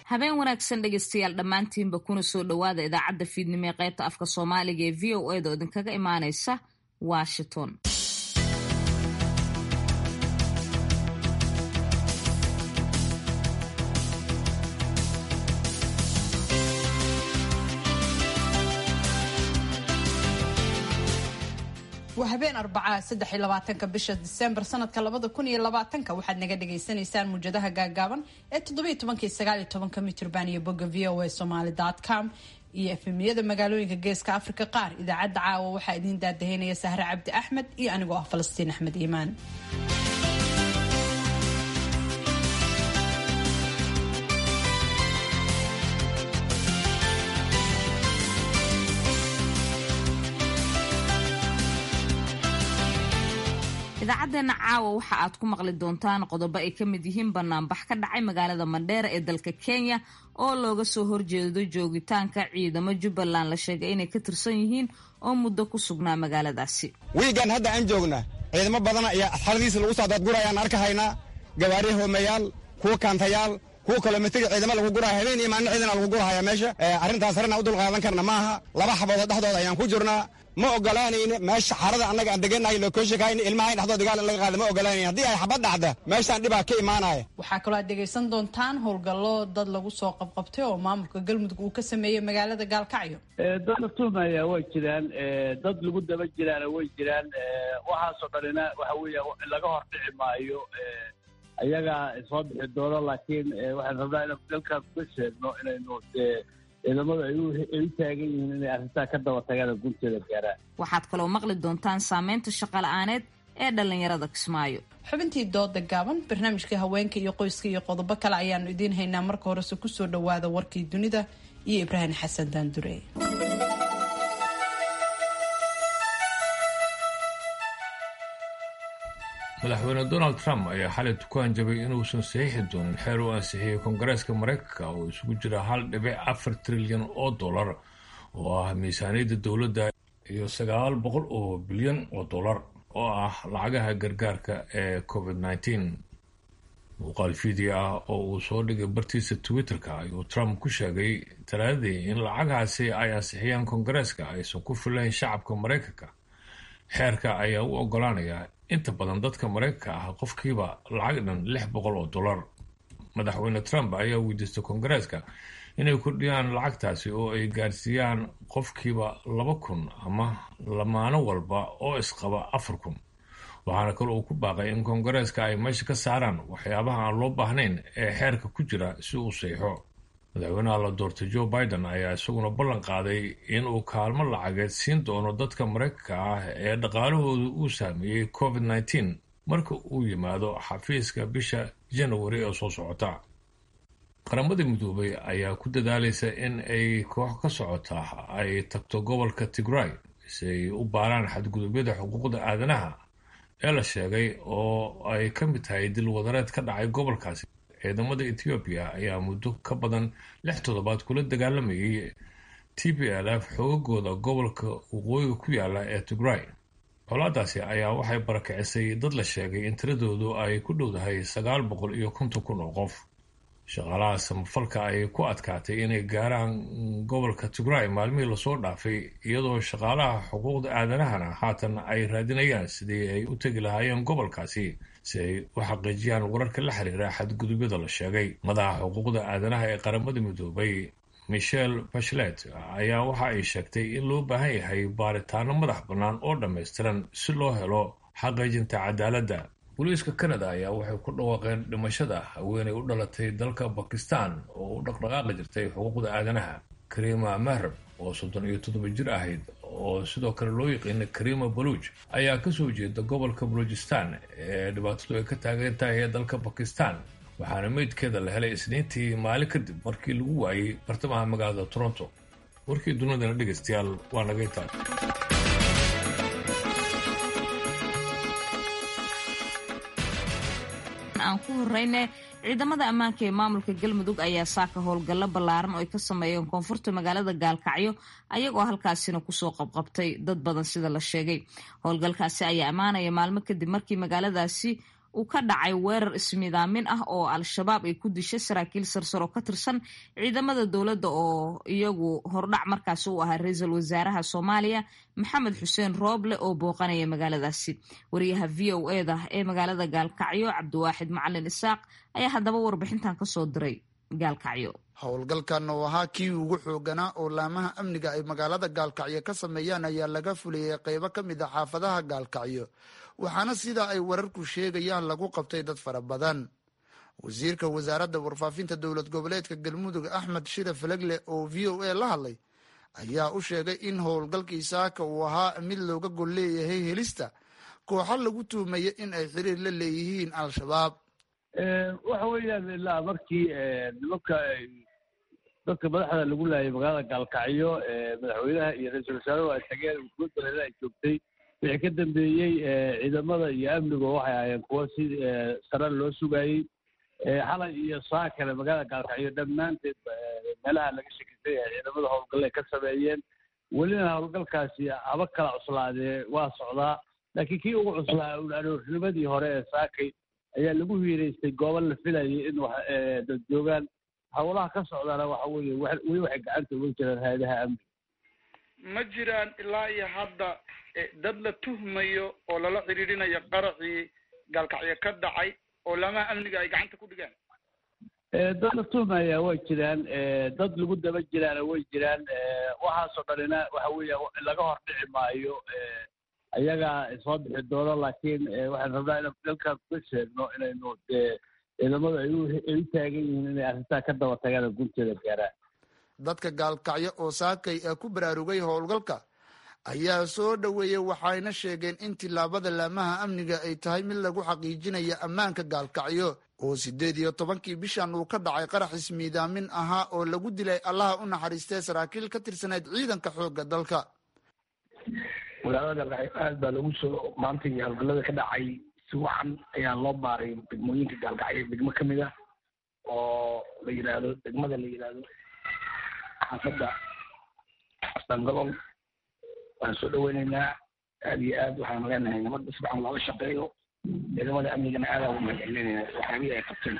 habeen wanaagsan dhegeystayaal dhammaantiinba kuna soo dhowaada idaacadda fiidnimo ee qaybta afka soomaaliga ee v o eda oo idinkaga imaaneysa washington waa habeen arbacaa saddex iyo labaatanka bisha disembar sanadka labada kun iyo labaatanka waxaad naga dhagaysanaysaan muujadaha gaagaaban ee toddobiyo tobankii sagaal iyo tobanka mitrban iyo bogga v o a somaly com iyo efemiyada magaalooyinka geeska afrika qaar idaacadda caawa waxaa idiin daadaheynaya sahre cabdi axmed iyo anigoo ah falastiin axmed iimaan idaacadeena caawa waxa aad ku maqli doontaan qodobo ay ka mid yihiin banaanbax ka dhacay magaalada mandheera ee dalka kenya oo looga soo horjeedo joogitaanka ciidamo jubbaland la sheegay inay ka tirsan yihiin oo muddo ku sugnaa magaaladaasi wiigan hadda aan joogna ciidamo badan ayaa asxaradiisa lagu soo daadgurayaan arkahaynaa gawaari hoomayaal kuwa kaantayaal kuwa kilomitri ciidamo lagu guraya habeen iyo maalin ciidana lagu gurahaya meesha arrintaas harena u dulqaadan karna maaha laba xaboodoo dhexdooda ayaan ku jirnaa ma ogolaanayno meesha xarada annaga aan degannahay lookoshakayn ilmaha in dhexdooda gaal in laga qaada ma ogolaanayn haddii ay xabad dhacda meeshaan dhibaa ka imaanaya waxaa kaloo aad dhegaysan doontaan howlgallo dad lagu soo qabqabtay oo maamulka galmudug uu ka sameeyey magaalada gaalkacyo dad la tuhmaya way jiraan dad lagu daba jiraana way jiraan waxaasoo dhanina waxa weeya laga hor dhici maayo ayagaa soo bixi doono laakiin waxaan rabnaa inaan dalkaas uga sheegno inaynu dee ciidamadu ay u taagan yihiin inay arrintaa ka daba tagaan oo gunteeda gaaraan waxaad kaloo maqli doontaan saameynta shaqala-aaneed ee dhallinyarada kismaayo xubintii dooda gaaban barnaamijka haweenka iyo qoyska iyo qodobo kale ayaanu idiin haynaa marka horese kusoo dhowaada warkii dunida iyo ibraahim xasan daandure madaxweyne donald trump ayaa xalay ku hanjabay inuusan saxiixi doonin xeer uu ansixiyey koongareeska mareykanka oo isugu jira hal dhibic afar trilyan oo dollar oo ah miisaaniyadda dowladda iyo sagaal boqol oo bilyan oo dollar oo ah lacagaha gargaarka ee covid nneteen muuqaal fiideo ah oo uu soo dhigay bartiisa twitter-ka ayuu trump ku sheegay talaadadii in lacagahaasi ay ansixiyaan koongareeska aysan ku filayn shacabka mareykanka xeerka ayaa u ogolaanaya inta badan dadka mareykanka ah qofkiiba lacag dhan lix boqol oo dollar madaxweyne trump ayaa weydiistay koongareeska inay kordhiyaan lacagtaasi oo ay gaarsiiyaan qofkiiba laba kun ama lamaano walba oo isqaba afar kun waxaana kale uu ku baaqay in koongareeska ay meesha ka saaraan waxyaabaha aan loo baahnayn ee xeerka ku jira si uu seexo madaxweynaha la doortay joe biden ayaa isaguna ballan qaaday in uu kaalmo lacageed siin doono dadka mareykanka ah ee dhaqaalahooda uu saameeyey covid nneteen marka uu yimaado xafiiska bisha janawari ee soo socota qaramada midoobay ayaa ku dadaalaysa in ay koox ka socota ay tagto gobolka tigray si ay u baaraan xadgudubyada xuquuqda aadanaha ee la sheegay oo ay ka mid tahay dil wadareed ka dhacay gobolkaasi ciidamada ethoobiya ayaa muddo ka badan lix toddobaad kula dagaalamayay t p l f xoogagooda gobolka waqooyiga ku yaala ee tigray colaadaasi ayaa waxay barakicisay dad la sheegay in tiradoodu ay ku dhowdahay sagaal boqol iyo konton kun oo qof shaqaalaha samafalka ay ku adkaatay inay gaaraan gobolka tigray maalmihii lasoo dhaafay iyadoo shaqaalaha xuquuqda aadanahana haatan ay raadinayaan sidii ay u tegi lahaayeen gobolkaasi si ay u xaqiijiyaan wararka la xiriira xadgudubyada la sheegay madaxa xuquuqda aadanaha ee qaramada midoobay michel bachelet ayaa waxa ay sheegtay in loo baahan yahay baaritaano madax bannaan oo dhammaystiran si loo helo xaqiijinta cadaaladda booliiska canada ayaa waxay ku dhawaaqeen dhimashada haweenay u dhalatay dalka bakistan oo u dhaqdhaqaaqi jirtay xuquuqda aadanaha karima mahrab oo soddon iyo toddoba jir ahayd oo sidoo kale loo yaqiina karima baluuj ayaa kasoo jeeda gobolka balujistan ee dhibaatadu ay ka taagan tahay ee dalka bakistan waxaana meydkeeda la helay isniintii maalin kadib markii lagu waayey bartamaha magaalada toronto warkii dunidana dhegaystayaal waa naga intaa aan ku horeyne ciidamada ammaanka ee maamulka galmudug ayaa saaka howlgallo ballaaran oo ay ka sameeyeen koonfurta magaalada gaalkacyo ayagoo halkaasina kusoo qabqabtay dad badan sida la sheegay howlgalkaasi ayaa ammaanaya maalmo kadib markii magaaladaasi uu ka dhacay weerar ismidaamin ah oo al-shabaab ay ku dishay saraakiil sarsar oo ka tirsan ciidamada dowladda oo iyagu hordhac markaasi u ahaa ra-iisul wasaaraha soomaaliya maxamed xuseen rooble oo booqanaya magaaladaasi wariyaha v o eda ee magaalada gaalkacyo cabdiwaaxid macalin isaaq ayaa haddaba warbixintan kasoo diray gaalkacyo howlgalkan oo ahaa kii ugu xooganaa oo laamaha amniga ay magaalada gaalkacyo ka sameeyaan ayaa laga fuliyey qeybo ka mid a xaafadaha gaalkacyo waxaana sidaa ay wararku sheegayaan lagu qabtay dad fara badan wasiirka wasaaradda warfaafinta dowlad goboleedka galmudug axmed shire falegle oo v o a la hadlay ayaa u sheegay in howlgalkii saaka uu ahaa mid looga gol leeyahay helista kooxo lagu tuumaya in ay xiriir la leeyihiin al-shabaab waxa weeyaan ilaa markii nimanka dadka madaxda lagu laayay magaalada gaalkacyo madaxweynaha iyo ra-iisul wasaaruhu ay tageen guudbaleda ay joogtay wixii ka dambeeyey ciidamada iyo amnigu waxay ahaayeen kuwo si sare loo sugayey xalay iyo saa kale magaalada gaalkacyo dhammaanteed meelaha laga shekisay ee ciidamada howlgalle ka sameeyeen welina howlgalkaasi haba kala cuslaadee waa socdaa laakiin kii ugu cuslaa aroornimadii hore ee saakay ayaa lagu hiiraystay goobo la filayay in dad joogaan howlaha ka socdaana waxa weeye weli waxay gacanta uga jiraan hay-adaha amniga ma jiraan ilaa iyo hadda dad la tuhmayo oo lala xidhiidhinayo qaracii gaalkacyo ka dhacay oo laamaha amniga ay gacanta ku dhigaan dad la tuhmaya way jiraan dad lagu daba jiraana way jiraan waxaasoo dhanina waxa weeya laga hor dhici maayo ayagaa soo bixi doono laakiin waxaan rabnaa inaan dalkan kuga sheegno inaynu ciidamadu ay u taagan yihiin inay arrintaa ka daba tagaan gunteeda gaaraan dadka gaalkacyo oo saakay ee ku baraarugay howlgalka ayaa soo dhoweeyey waxayna sheegeen in tillaabada laamaha amniga ay tahay mid lagu xaqiijinaya ammaanka gaalkacyo oo siddeed iyo tobankii bishan uu ka dhacay qarax ismiidaamin ahaa oo lagu dilay allaha u naxariistee saraakiil ka tirsaneyd ciidanka xoogga dalka magaalada gaalkacyo aad baa lagu soo maanta iyo howlgallada ka dhacay si wacan ayaa loo baaray degmooyinka gaalkacyo degmo ka mid ah oo la yidhaahdo degmada la yidhaahdo xaafadda asangolol waan soo dhaweyneynaa aad iyo aad waxaan leenahay nabadda si fican looga shaqeeyo ciidamada amnigana aadaan ugu mahadcelinayna waxyaabihii ay qabteen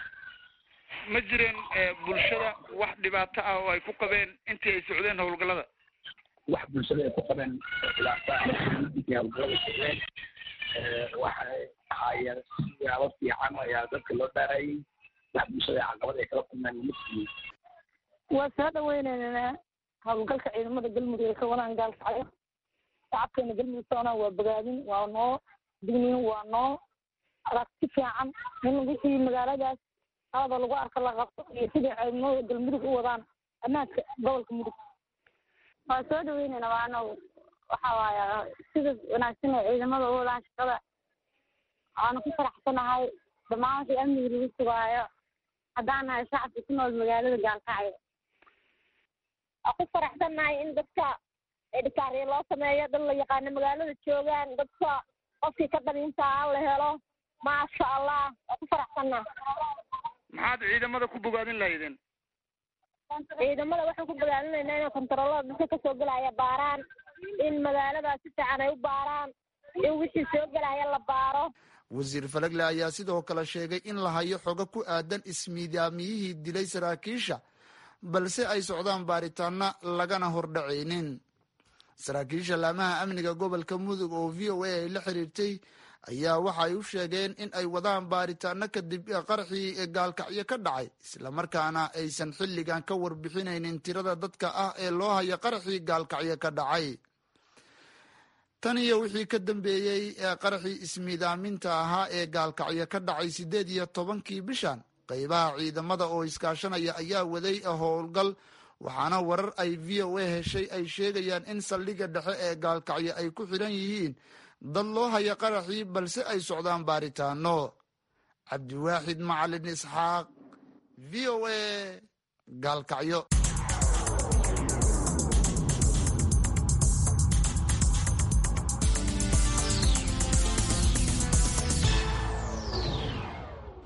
ma jireen bulshada wax dhibaato ah oo ay ku qabeen intii ay socdeen howlgallada wax bulshada ay ku qabeen dhibaato ah intii howlgallada socdeen waxay ahaayeen siyaabo fiican ayaa dadka loo dhaarayay wax bulshada caqabad ay kala kulmeen mid waa soo dhaweyneynaa howlgalka ciidamada galmudug ay ka wadaan gaalkacyo shacabkeena galmudug soonaa waa bogaadin waa noo digniin waa noo aragti fiican in wixii magaaladaas qalada lagu arka la qabto iyo sidai ciidamada galmudug u wadaan ammaanka gobolka mudug waa soo dhaweyneyna waana waxa waaya sida wanaagsan ee ciidamada u wadaan shaqada waana ku faraxsanahay dhammaan wixii amniga lagu sugaayo haddaan nahay shacabka ku nool magaalada gaalkacyo waa ku faraxsannahay in dadka edhikaarya loo sameeyo dad la yaqaano magaalada joogaan dadka qofkii ka daliintaa la helo maasha allah waa ku faraxsannaha maxaad ciidamada ku bogaadin lahaydeen ciidamada waxaan ku bogaadinaynaa inay kontaroolada dadka kasoo gelaya baaraan in magaaladaas si fiican ay u baaraan in wixii soo gelaya la baaro wasiir falegle ayaa sidoo kale sheegay in la hayo xogo ku aadan ismiidaamiyihii dilay saraakiisha balse ay socdaan baaritaana lagana hordhacaynin saraakiisha laamaha amniga gobolka mudug oo v o a ay la xiriirtay ayaa waxay u sheegeen in ay wadaan baaritaano kadib qaraxii gaalkacyo ka dhacay islamarkaana aysan xilligan ka warbixinaynin tirada dadka ah ee loo hayo qaraxii gaalkacyo ka dhacay tan iyo wixii ka dambeeyey qaraxii ismiidaaminta ahaa ee gaalkacyo ka dhacay siddeed iyo tobankii bishan qaybaha ciidamada oo iskaashanaya ayaa waday howlgal waxaana warar ay v o a heshay ay sheegayaan in saldhigga dhexe ee gaalkacyo ay ku xidhan yihiin dad loo haya qaraxii balse ay socdaan baaritaano cabdiwaaxid macalin isxaaq v o a gaalkacyo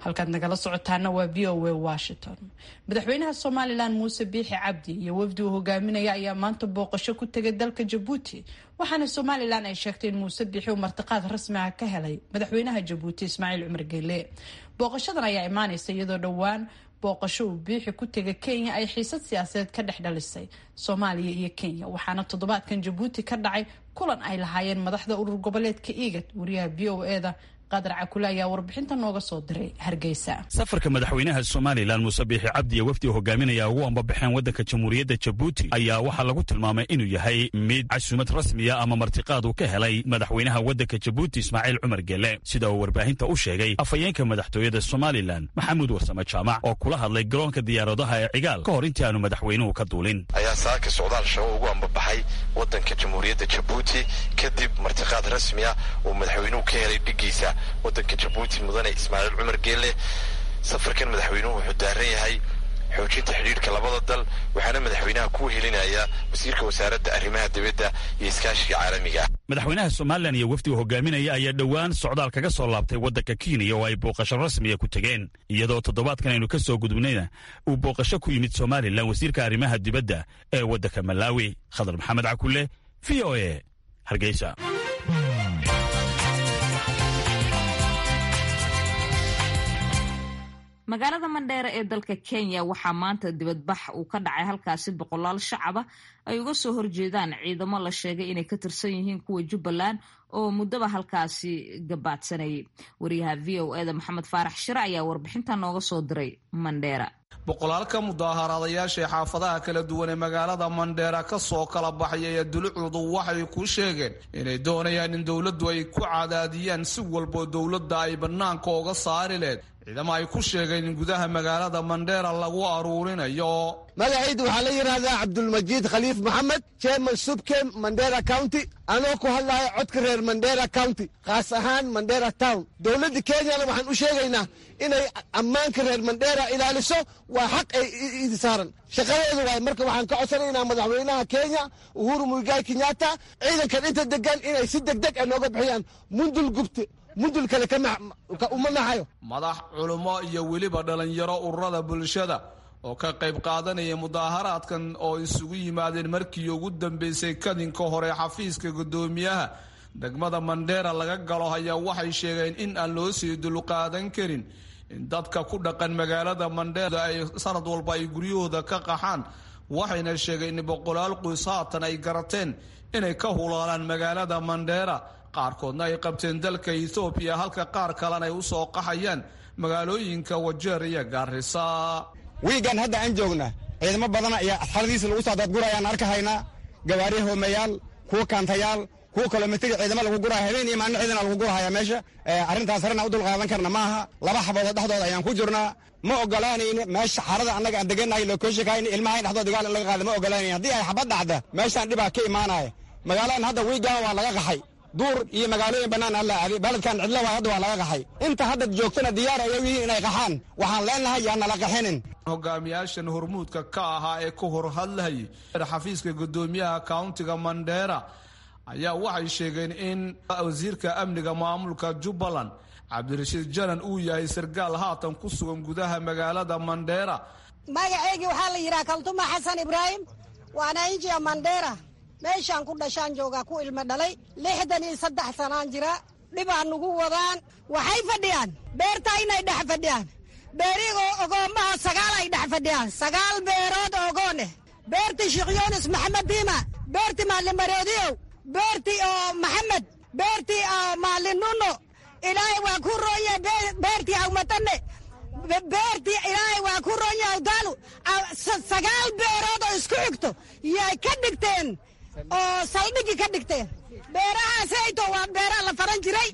halkaad nagala socotaana waa v o a washington madaxweynaha somalilan muuse biixi cabdi iyo wafdi uu hogaaminaya ayaa maanta booqasho ku tegay dalka jabuuti waxaana somalilan ay sheegtay in muuse biixi uu martiqaad rasmi ah ka helay madaxweynaha jabuuti ismaaciil cumar geele booqashadan ayaa imaaneysa iyadoo dhowaan booqasho uu biixi ku tegay kenya ay xiisad siyaasadeed ka dhex dhalisay soomaaliya iyo kenya waxaana toddobaadkan jabuuti ka dhacay kulan ay lahaayeen madaxda urur goboleedka igad wariyaha v o eda qadar cakule ayaa warbixinta nooga soo diray hargeysa safarka madaxweynaha somalilan muuse biixi cabdi iyo wafdi hogaaminaya ugu ambabaxeen waddanka jamhuuriyadda jabuuti ayaa waxaa lagu tilmaamay inuu yahay mid casuumad rasmiya ama martiqaad uu ka helay madaxweynaha waddanka jabuuti ismaaciil cumar gele sida uu warbaahinta u sheegay afhayeenka madaxtooyada somalilan maxamuud warsame jaamac oo kula hadlay garoonka diyaaradaha ee cigaal ka hor intii aanu madaxweynuhu ka duulin ayaa saaka socdaal shaqo ugu ambabaxay waddanka jamhuuriyadda jabuuti kadib martiqaad rasmi ah uu madaxweynuhu ka helay dhigiisa waddanka jabuuti mudane ismaaciil cumar geelle safarkan madaxweynuhu wuxuu daaran yahay xoojinta xidhiirhka labada dal waxaana madaxweynaha ku helinaya wasiirka wasaaradda arrimaha dibadda iyo iskaashiga caalamiga madaxweynaha somalilan iyo wafdiga hogaaminaya ayaa dhowaan socdaal kaga soo laabtay waddanka kenya oo ay booqasho rasmiya ku tegeen iyadoo toddobaadkan aynu ka soo gudubnayna uu booqasho ku yimid somalilan wasiirka arrimaha dibadda ee waddanka malaawi khadar maxamed cakule v o e hargeysa magaalada mandheere ee dalka kenya waxaa maanta dibadbax uu ka dhacay halkaasi boqolaal shacaba ay uga soo horjeedaan ciidamo la sheegay inay ka tirsan yihiin kuwa jubbaland oo muddaba halkaasi gabaadsanayay wariyaha v o eda maxamed faarax shire ayaa warbixinta nooga soo diray mandheera boqolaalka mudaaharaadayaasha ee xaafadaha kala duwan ee magaalada mandheera ka soo kala baxaya ee dulucdu waxay ku sheegeen inay doonayaan in dowladdu ay ku cadaadiyaan si walboo dowladda ay bannaanka oga saari leed ciidamo ay ku sheegeen in gudaha magaalada mandheera lagu aruurinayo magacaydu waxaa la yidhaahdaa cabdulmajiid khaliif maxamed chairman subkem mandera county anoo ku hadlahay codka reer mandera county khaas ahaan mandera town dowladda kenyana waxaan u sheegaynaa inay ammaanka reer mandera ilaaliso waa xaq ay idi saaran shaqadeedu waay marka waxaan ka codsanaynaa madaxweynaha kenya uhuru muigai kenyatta ciidankan inta degan inay si degdeg a nooga bixiyaan mundul gubte mundul kale uma naxayo madax culummo iyo weliba dhallinyaro ururada bulshada oo ka qayb qaadanaya mudaaharaadkan oo isugu yimaadeen markii ugu dambeysay kadinka hore xafiiska guddoomiyaha degmada mandheera laga galo ayaa waxay sheegeen in aan loo sii dulqaadan karin in dadka ku dhaqan magaalada mandheera ay sanad walba ay guryahooda ka qaxaan waxayna sheegeen in boqolaal qoys haatan ay garateen inay ka hulaalaan magaalada mandheera qaarkoodna ay qabteen dalka ethoobiya halka qaar kalena ay u soo qaxayaan magaalooyinka wajeer iyo gaarisa wiigan hadda aan joogna ciidamo badan ayaa asxaradiisa lagu soo dadgurayaan arka haynaa gawaari hoomeyaal kuwa kaantayaal kuwa kilomitri ciidamo lagu guraya habeen iyo maalin ciidana lagu gurahaya meesha arrintaas arrin aan u dulqaadan karna ma aha laba xaboodo dhexdooda ayaan ku jirnaa ma ogolaanayna meesha xarada annaga aan degannahay lokoshakayna ilmaha in dhexdooda dagaal in laga qaada ma ogolaanayna haddii ay xabad dhacda meeshaan dhibaa ka imaanaya magaaladan hadda wiigan waa laga qaxay duur iyo magaalooyin bannaan alla aaday baledkan cidlo waa hadda waa laga qaxay inta hadda joogtana diyaar ay u yihiin inay qaxaan waxaan leenahay yaa nala qaxinin hogaamiyaashan hormuudka ka ahaa ee ka hor hadlayay xafiiska guddoomiyaha countiga mandheera ayaa waxay sheegeen in wasiirka amniga maamulka jubbaland cabdirashiid janan uu yahay sarkaal haatan ku sugan gudaha magaalada mandheera magaceygii waxaa la yidhaha kaltuma xasan ibraahim waana injiya mandheera meeshaan ku dhashaan joogaa ku ilmo dhalay lixdan iyo saddex sanaan jira dhibaa nugu wadaan waxay fadhiyaan beertaa inay dhex fadhiyaan beerigoo ogoommaha sagaal ay dhex fadhiyaan sagaal beerood ogooneh beertii sheekh yuunus maxamed diima beertii maalin maroodiyow beertii oo maxamed beertii oo maalin nuno ilaahay waa ku roonya beertii awmatane beertii ilaahay waa ku roonya awdaalu sagaal beerood oo isku xigto yay ka dhigteen oo saldhigi ka dhigteen beerahaasayto waa beeraha la faran jiray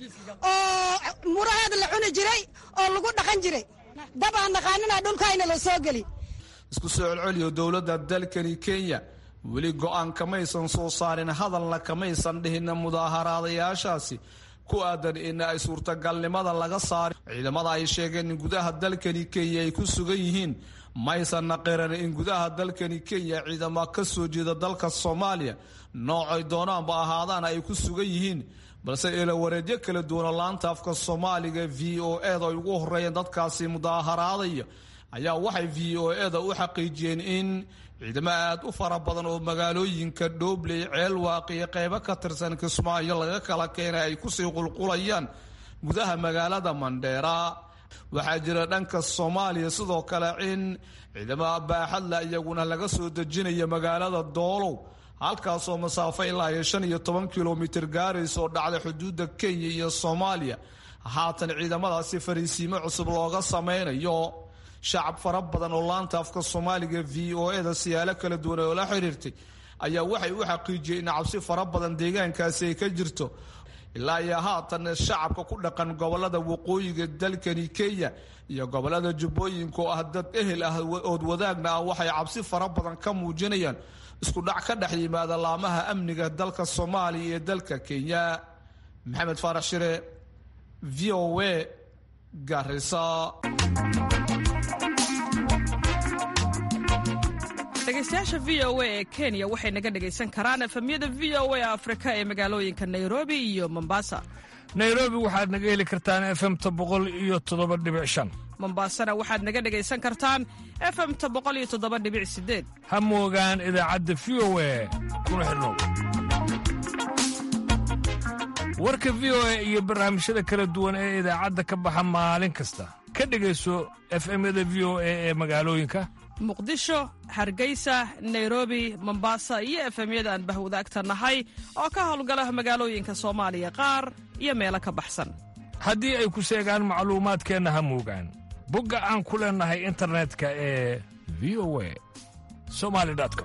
oo muraheeda la cuni jiray oo lagu dhaqan jiray dab aan naqaanina dhulkayna la soo geli isku soo celceliyo dowladda dalkani kenya weli go-aan kamaysan soo saarin hadalna kamaysan dhihin mudaaharaadayaashaasi ku aadan in ay suurtagalnimada laga saari ciidamada ay sheegeen in gudaha dalkani kenya ay ku sugan yihiin maysanna qiran in gudaha dalkani kenya ciidamo ka soo jeeda dalka soomaaliya noocay doonaanba ahaadaan ay ku sugan yihiin balse ilawareedyo kala duwana laanta afka soomaaliga v o eda ay ugu horeeyeen dadkaasi mudaaharaadaya ayaa waxay v o eda u xaqiijiyeen in ciidamo aad u fara badan oo magaalooyinka dhoobley ceelwaaq iyo qeybo ka tirsan kismaayo laga kala keenay ay kusii qulqulayaan gudaha magaalada mandheera waxaa jira dhanka soomaaliya sidoo kale in ciidamada baaxadla iyaguna laga soo dejinaya magaalada doolow halkaasoo masaafo ilaa iyo shan iyo toban kilomitir gaaraysa oo dhacda xuduudda kenya iyo soomaaliya haatan ciidamadaasi fariisiimo cusub looga sameynayo shacab fara badan oo laanta afka soomaaliga v o eda siyaalo kala duwan oo la xiriirtay ayaa waxay u xaqiijiyeen in cabsi fara badan deegaankaasi ay ka jirto ilaa iyo haatan shacabka ku dhaqan gobolada waqooyiga dalkani kenya iyo gobolada jubbooyinka oo ah dad ehel ah ood wadaagna ah waxay cabsi fara badan ka muujinayaan isku dhac ka dhex yimaada laamaha amniga dalka soomaaliya iyo dalka kenya maxamed faarax shire v o a garisa dhegeystayaasha v o a ee kenya waxay naga dhegaysan karaan efemyada v o a afrika ee magaalooyinka nairobi iyo mombasa nairobi waxaad naga heli kartaan efemta boqol iyo toddoba dhibic shan mombasana waxaad naga dhegaysan kartaan efemta boqol iyo toddoba dhibic sideed ha moogaan idaacadda v o a kuna xidhnow warka v o a iyo barnaamijyada kala duwan ee idaacadda ka baxa maalin kasta ka dhegayso efemyada v o a ee magaalooyinka muqdisho hargeysa nairobi mombasa iyo efemyada aan bahwadaagta nahay oo ka howlgala magaalooyinka soomaaliya qaar iyo meelo ka baxsan haddii ay ku seegaan macluumaadkeenna ha moogaan bogga aan ku leennahay internetka ee v o a somali com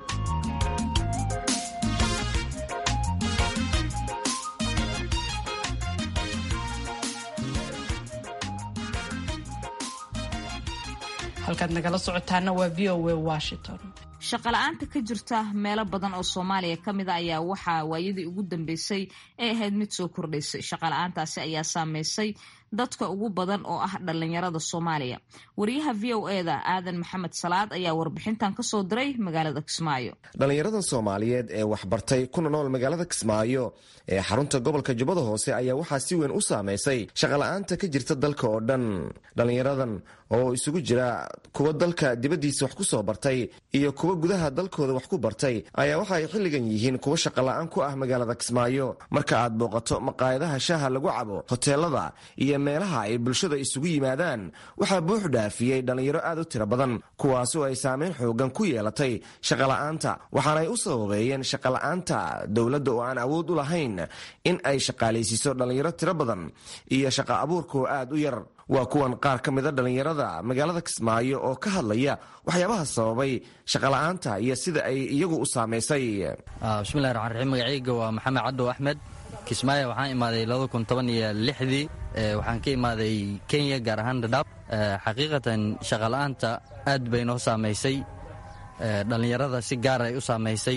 halkaad nagala socotaana waa v o a washington shaqola'aanta ka jirta meelo badan oo soomaaliya ka mid a ayaa waxaa waayadii ugu dambeysay ay ahayd mid soo kordhaysay shaqola'aantaasi ayaa saameysay dadka ugu badan oo ah dhallinyarada soomaaliya wariyaha v o eda aadan maxamed salaad ayaa warbixintan kasoo diray magaalada kismaayo dhallinyarada soomaaliyeed ee waxbartay kuna nool magaalada kismaayo ee xarunta gobolka jubbada hoose ayaa waxaa si weyn u saameysay shaqola'aanta ka jirta dalka oo dhan dhallinyaradan oo isugu jira kuwa dalka dibaddiisa wax ku soo bartay iyo kuwa gudaha dalkooda wax ku bartay ayaa waxa ay xilligan yihiin kuwa shaqola'aan ku ah magaalada kismaayo marka aad booqato maqaayadaha shaaha lagu cabo hoteelada iyo meelaha ay bulshada isugu yimaadaan waxaa buux dhaafiyey dhallinyaro aad u tiro badan kuwaasoo ay saameyn xoogan ku yeelatay shaqola'aanta waxaanay u sababeeyeen shaqola'aanta dowladda oo aan awood u lahayn in ay shaqaalaysiiso dhallinyaro tiro badan iyo shaqa abuurkoo aad u yar waa kuwan qaar ka mida dhallinyarada magaalada kismaayo oo ka hadlaya waxyaabaha sababay shaqola'aanta iyo sida ay iyagu u saamaysay bismillahi raxmaan raxiim magacayga waa maxamed caddow axmed kismaayo waxaan imaaday labada kun toban iyo lixdii waxaan ka imaaday kenya gaar ahaan dhadhaab xaqiiqatan shaqola'aanta aad bay noo saamaysay dhallinyarada si gaar ay u saamaysay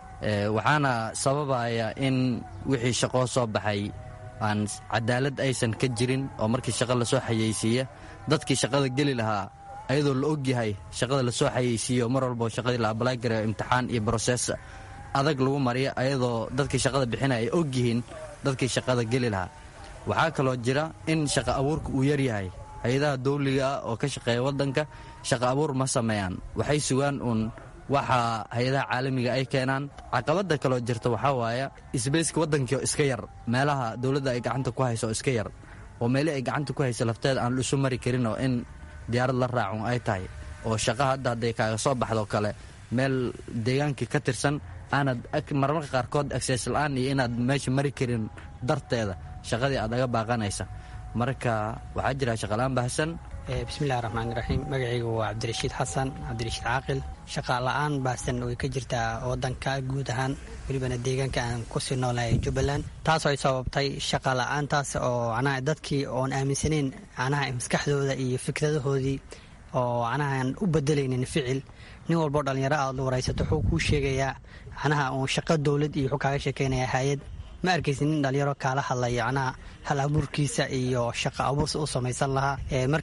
waxaana sababaya in wixii shaqoo soo baxay aan cadaalad aysan ka jirin oo markii shaqa lasoo xayeysiiya dadkii shaqada geli lahaa ayadoo la ogyahay shaqada lasoo xayeysiiyo mar walbo shaqadii la abalaagarayo imtixaan iyo brosees adag lagu mariyo ayadoo dadkii shaqada bixinaya ay ogyihiin dadkii shaqada geli lahaa waxaa kaloo jira in shaqa abuurka uu yaryahay hay-adaha dawliga ah oo ka shaqeeya waddanka shaqa abuur ma sameeyaan waxay sugaan uun waxa hay-adaha caalamiga ay keenaan caqabada kaloo jirta waxaa waaya isbayska waddankii iska yar meelaha dowladda ay gacanta ku hayso iska yar oo meelii ay gacanta ku hayso lafteeda aan isu mari karin oo in diyaarad la raacun ay tahay oo shaqa hadda hadday kaaga soo baxdo kale meel deegaankii ka tirsan aanad marmarka qaarkood agsees la-aan iyo inaad meesha mari karin darteeda shaqadii aad aga baaqanaysa marka waxaa jira shaqalaan baahsan bismillahi raxmaan raxiim magacaygu waa cabdirashiid xasan cabdirashiid caaqil shaqa la-aan baahsan way ka jirtaa wadanka guud ahaan welibana deegaanka aan kusii noolahay jubbaland taasoo ay sababtay shaqa la-aantaas oo macnaha dadkii oon aaminsanayn macnaha maskaxdooda iyo fikradahoodii oo macnaha aan u bedelaynin ficil nin walboo dhallinyaro aad la waraysato wuxuu kuu sheegayaa macnaha uun shaqo dowlad iyo wuxuu kaaga sheekeynaya hay-ad ma arkaysa nin dhalinyaro kaala hadlaya macnaha hal abuurkiisa iyo shaqa abuursa u samaysan lahaa marka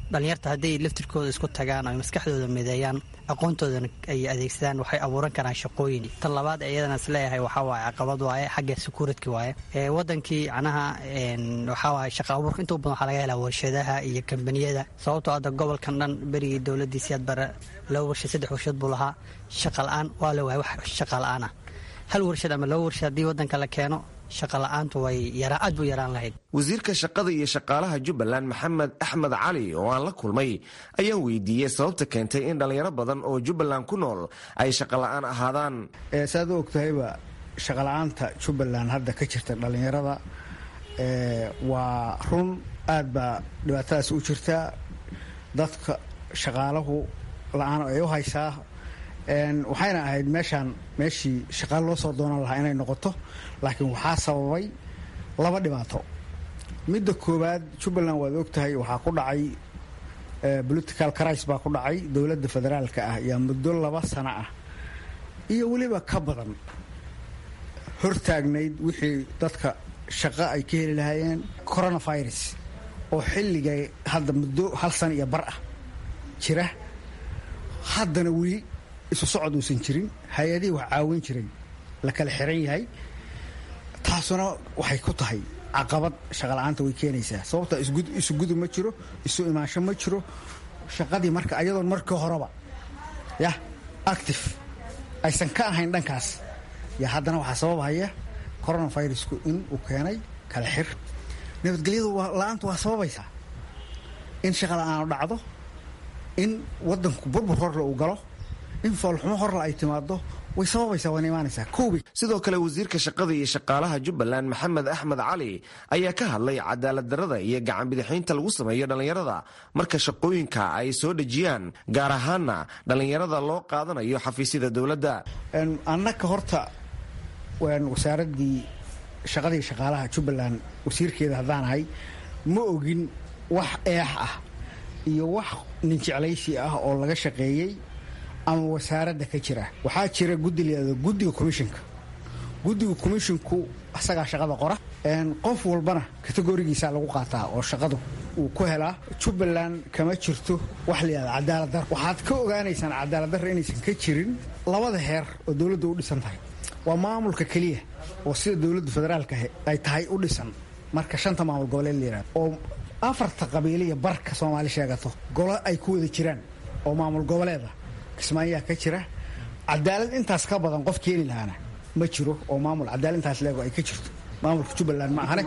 dhallinyarta hadday laftirkooda isku tagaan ay maskaxdooda mideeyaan aqoontoodana ay adeegsadaan waxay abuuran karaan shaqooyin tan labaad iyadana isleeyahay waxaa waaye caqabad waaye xagga securityka waaye wadankii macnaha waxaa waaye shaqa abuurka inta u badan waxaa laga helaa warshadaha iyo kambaniyada sababtoo hadda gobolkan dhan berigii dowladdii siyaad bare laba warshad saddex warshad buu lahaa shaqa la-aan waa la waayay wax shaqa la-aan ah hal warshad ama laba warshad haddii wadanka la keeno shaqala-aantu way aad buu yaraan lahayd wasiirka shaqada iyo shaqaalaha jubbaland maxamed axmed cali oo aan la kulmay ayaan weydiiyey sababta keentay in dhallinyaro badan oo jubbaland ku nool ay shaqola'aan ahaadaan saad u ogtahayba shaqola'aanta jubbaland hadda ka jirta dhallinyarada waa run aad baa dhibaatadaas u jirtaa dadka shaqaalahu la-aan ay u haysaa waxayna ahayd meeshaan meeshii shaqaale loo soo doonan lahaa inay noqoto laakiin waxaa sababay laba dhibaato midda koowaad jubbaland waad ogtahay waxaa ku dhacay political cris baa ku dhacay dowladda federaalka ah yaa muddo laba sano ah iyo weliba ka badan hortaagnayd wixii dadka shaqo ay ka heli lahaayeen coronavirus oo xilligay hadda muddo hal sano iyo bar ah jira haddana weli isu socod uusan jirin hay-adihii wax caawin jiray la kala xiran yahay taasuna waxay ku tahay caqabad shaqala-aanta way keenaysaa sababta isu gudub ma jiro isu imaansho ma jiro shaqadii marka ayadoon markii horeba yah active aysan ka ahayn dhankaas yaa haddana waxaa sababhaya coronavirusku in uu keenay kala xir nabadgelyadu la-aantu waa sababaysaa in shaqa la-aanu dhacdo in wadanku burbur horle uu galo in foolxumo horle ay timaado way sababaysaa waana imaanaysaa koobi sidoo kale wasiirka shaqada iyo shaqaalaha jubbaland maxamed axmed cali ayaa ka hadlay cadaalad darrada iyo gacan bidixaynta lagu sameeyo dhallinyarada marka shaqooyinka ay soo dhejiyaan gaar ahaana dhallinyarada loo qaadanayo xafiisyada dowladda annaka horta wasaaraddii shaqadii shaqaalaha jubbaland wasiirkeeda haddaan ahay ma ogin wax eex ah iyo wax ninjeclaysi ah oo laga shaqeeyey ama wasaaradda ka jira waxaa jira guddi layado guddiga commishinka guddiga commisshinku asagaa shaqada qora qof walbana kategorigiisa lagu qaataa oo shaqadu uu ku helaa jubbaland kama jirto wax layihahda cadaaladdarra waxaad ka ogaanaysaan cadaaladdarra inaysan ka jirin labada heer oo dowladda u dhisan tahay waa maamulka keliya oo sida dowladda federaalka ay tahay u dhisan marka shanta maamul goboleed la yihahdo oo afarta qabiiliya barka soomaali sheegato golo ay ku wada jiraan oo maamul goboleeda kismaayaa ka jira cadaalad intaas ka badan qof keeni lahaana ma jiro oo maamul cadaalad intaas leego ay ka jirto maamulka jubbaland ma ahane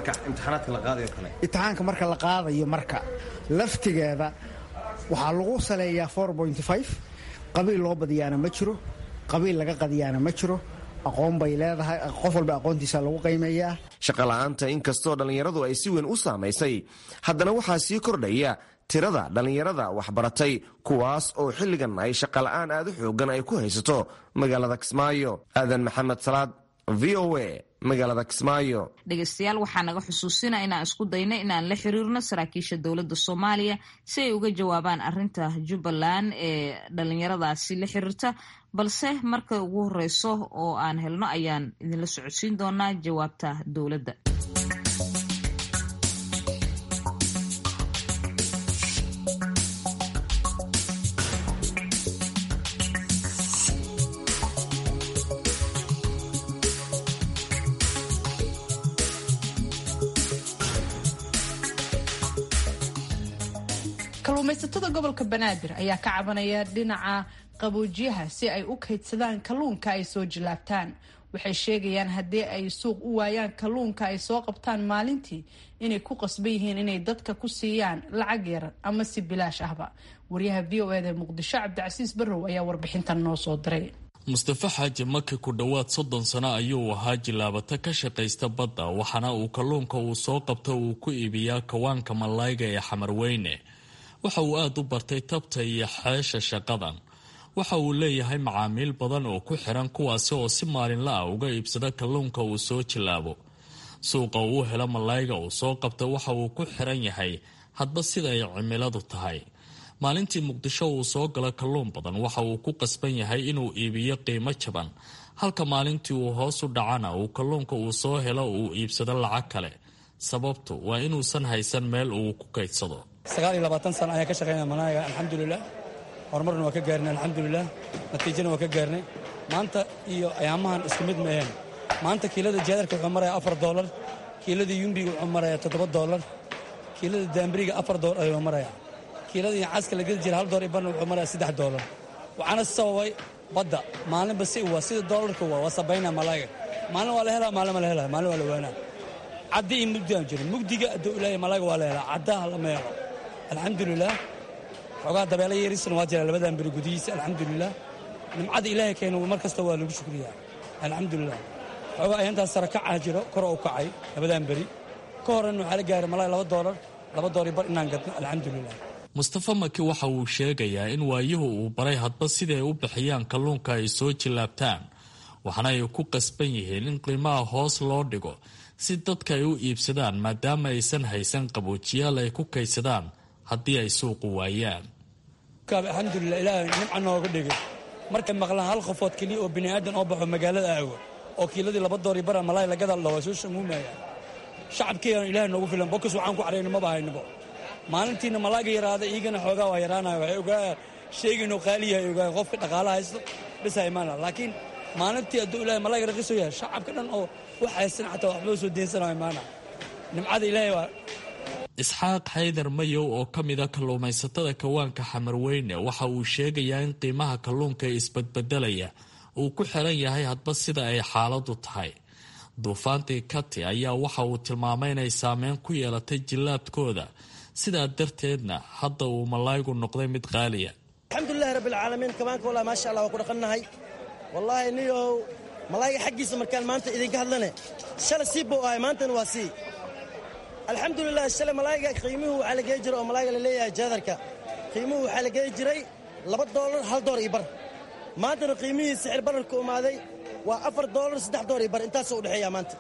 imtixaanka marka la qaadayo marka laftigeeda waxaa lagu saleeyaa qabiil loo badiyaana ma jiro qabiil laga qadiyaana ma jiro aqoon bay leedahay qof walba aqoontiisa lagu qiimeeyaa shaqola'aanta inkastoo dhallinyaradu ay si weyn u saamaysay haddana waxaa sii kordhaya tirada dhallinyarada waxbaratay kuwaas oo xilligan ay shaqola'aan aad u xoogan ay ku haysato magaalada kismaayo aadan maxamed salaad v o a magaalada kismaayo dhegeystayaal waxaa naga xusuusina inaan isku dayno inaan la xiriirno saraakiisha dowladda soomaaliya si ay uga jawaabaan arinta jubbaland ee dhalinyaradaasi la xiriirta balse marka ugu horeyso oo aan helno ayaan idinla socodsiin doonaa jawaabta dowladda kalluumaysatada gobolka banaadir ayaa ka cabanaya dhinaca qaboojiyaha si ay u kaydsadaan kalluunka ay soo jilaabtaan waxay sheegayaan haddii ay suuq u waayaan kalluunka ay soo qabtaan maalintii inay ku qasban yihiin inay dadka ku siiyaan lacag yar ama si bilaash ahba waryaha v o eda muqdisho cabdicasiis barrow ayaa warbixintan noo soo diray mustafa xaaji maki ku dhowaad soddon sano ayuu ahaa jilaabata ka shaqaysta badda waxaana uu kalluunka uu soo qabto uu ku iibiyaa kawaanka malayga ee xamarweyne waxa uu aada u bartay tabta iyo xeesha shaqadan waxa uu leeyahay macaamiil badan oo ku xiran kuwaasi oo si maalinla ah uga iibsada kalluunka uu soo jilaabo suuqa uu helo malayga uu soo qabta waxa uu ku xiran yahay hadba sida ay cimiladu tahay maalintii muqdisho uu soo galo kalluun badan waxa uu ku qasban yahay inuu iibiyo qiimo jaban halka maalintii uu hoos u dhacana uu kalluunka uu soo helo uu iibsado lacag kale sababtu waa inuusan haysan meel uu ku kaydsado sagaal iyo labaatan sano ayaan ka shaqaynaya malayga alxamdulilah horumarna waa ka gaarnay alxamdulilah natiijana waa ka gaarnay maanta iyo ayaamahan isku mid maaheen maanta kiilada jaadarka wuxuu maraya afar doolar kiilada yumbiga wuxuu maraya toddoba doolar kiilada daambiriga afar doolar ayuu maraya kiilada caska la gedi jira hal doolar iyo barna wuxuu maraya saddex doolar waxaana sababay badda maalinba si waa sida doolarka waa waa sabaynaa malayga maalin waa la helaa maalin ma la helaa maalin waa la waanaa caddi iyo mugdi aan jiro mugdiga hadduu ilaahay malayga waa la helaa caddaha lama helo alxamdulilah xoogaa dabeelo yeerisana waa jira labadan beri gudihiisa alxamdulilah nimcada ilaahay keena mar kasta waa lagu shukriyaa alxamdulilah xoogaa ayantaas sare kacaa jiro kor u kacay labadan beri ka horena waxaa la gaaray malay laba doolar laba doolar bar inaan gadno alxamdulilah mustafa maki waxa uu sheegayaa in waayuhu uu baray hadba siday u bixiyaan kalluunka ay soo jillaabtaan waxaana ay ku qasban yihiin in qiimaha hoos loo dhigo si dadka ay u iibsadaan maadaama aysan haysan qaboojiyaal ay ku kaydsadaan haddii ay suuqu waayaan alxamdulilah ilaahay nimca nooga dhigay markay maqlaan hal qofood keliya oo bini'aadan oo baxo magaalada aago oo kiiladii laba doori bara malaay lagada la waa soo shamuumaya shacabkeena ilaahay noogu filan bokas waxaan ku cadhayno maba haynabo maalintiina malaaga yaraada iigana xoogaa waa yaraanaya waxay ogaa sheegaynoo qaaliyahay ogaa qofka dhaqaala haysto bisa imaana laakiin maalintii hadduu ilaahay malaaga raqiso yahay shacabka dhan oo wax haysan xataa waxba soo deensanayo imaana nimcada ilaahay waa isxaaq xaydar mayow oo ka mida kalluumaysatada kawaanka xamarweyne waxa uu sheegayaa in qiimaha kalluunka ee isbadbedelaya uu ku xiran yahay hadba sida ay xaaladu tahay duufaantii kati ayaa waxa uu tilmaamay inay saameyn ku yeelatay jillaabkooda sidaa darteedna hadda uu malaygu noqday mid qaaliya alxamdulilahi rabbilcaalamiin kabaanka wallah maasha allah waa ku dhaqannahay wallaahi niyow malayga xaggiisa markaan maanta idinka hadlane shala sii buu ahay maantana waa sii alxamdulilah shalay malayga qiimuhu waxaa la geey jiray oo malayga la leeyahay jaadarka qiimuhu waxaa la geey jiray laba doolar hal door iyo bar maantana qiimihii sixir bararka umaaday waa afar doolar saddex door iyo bar intaasoo u dhexeeya maanta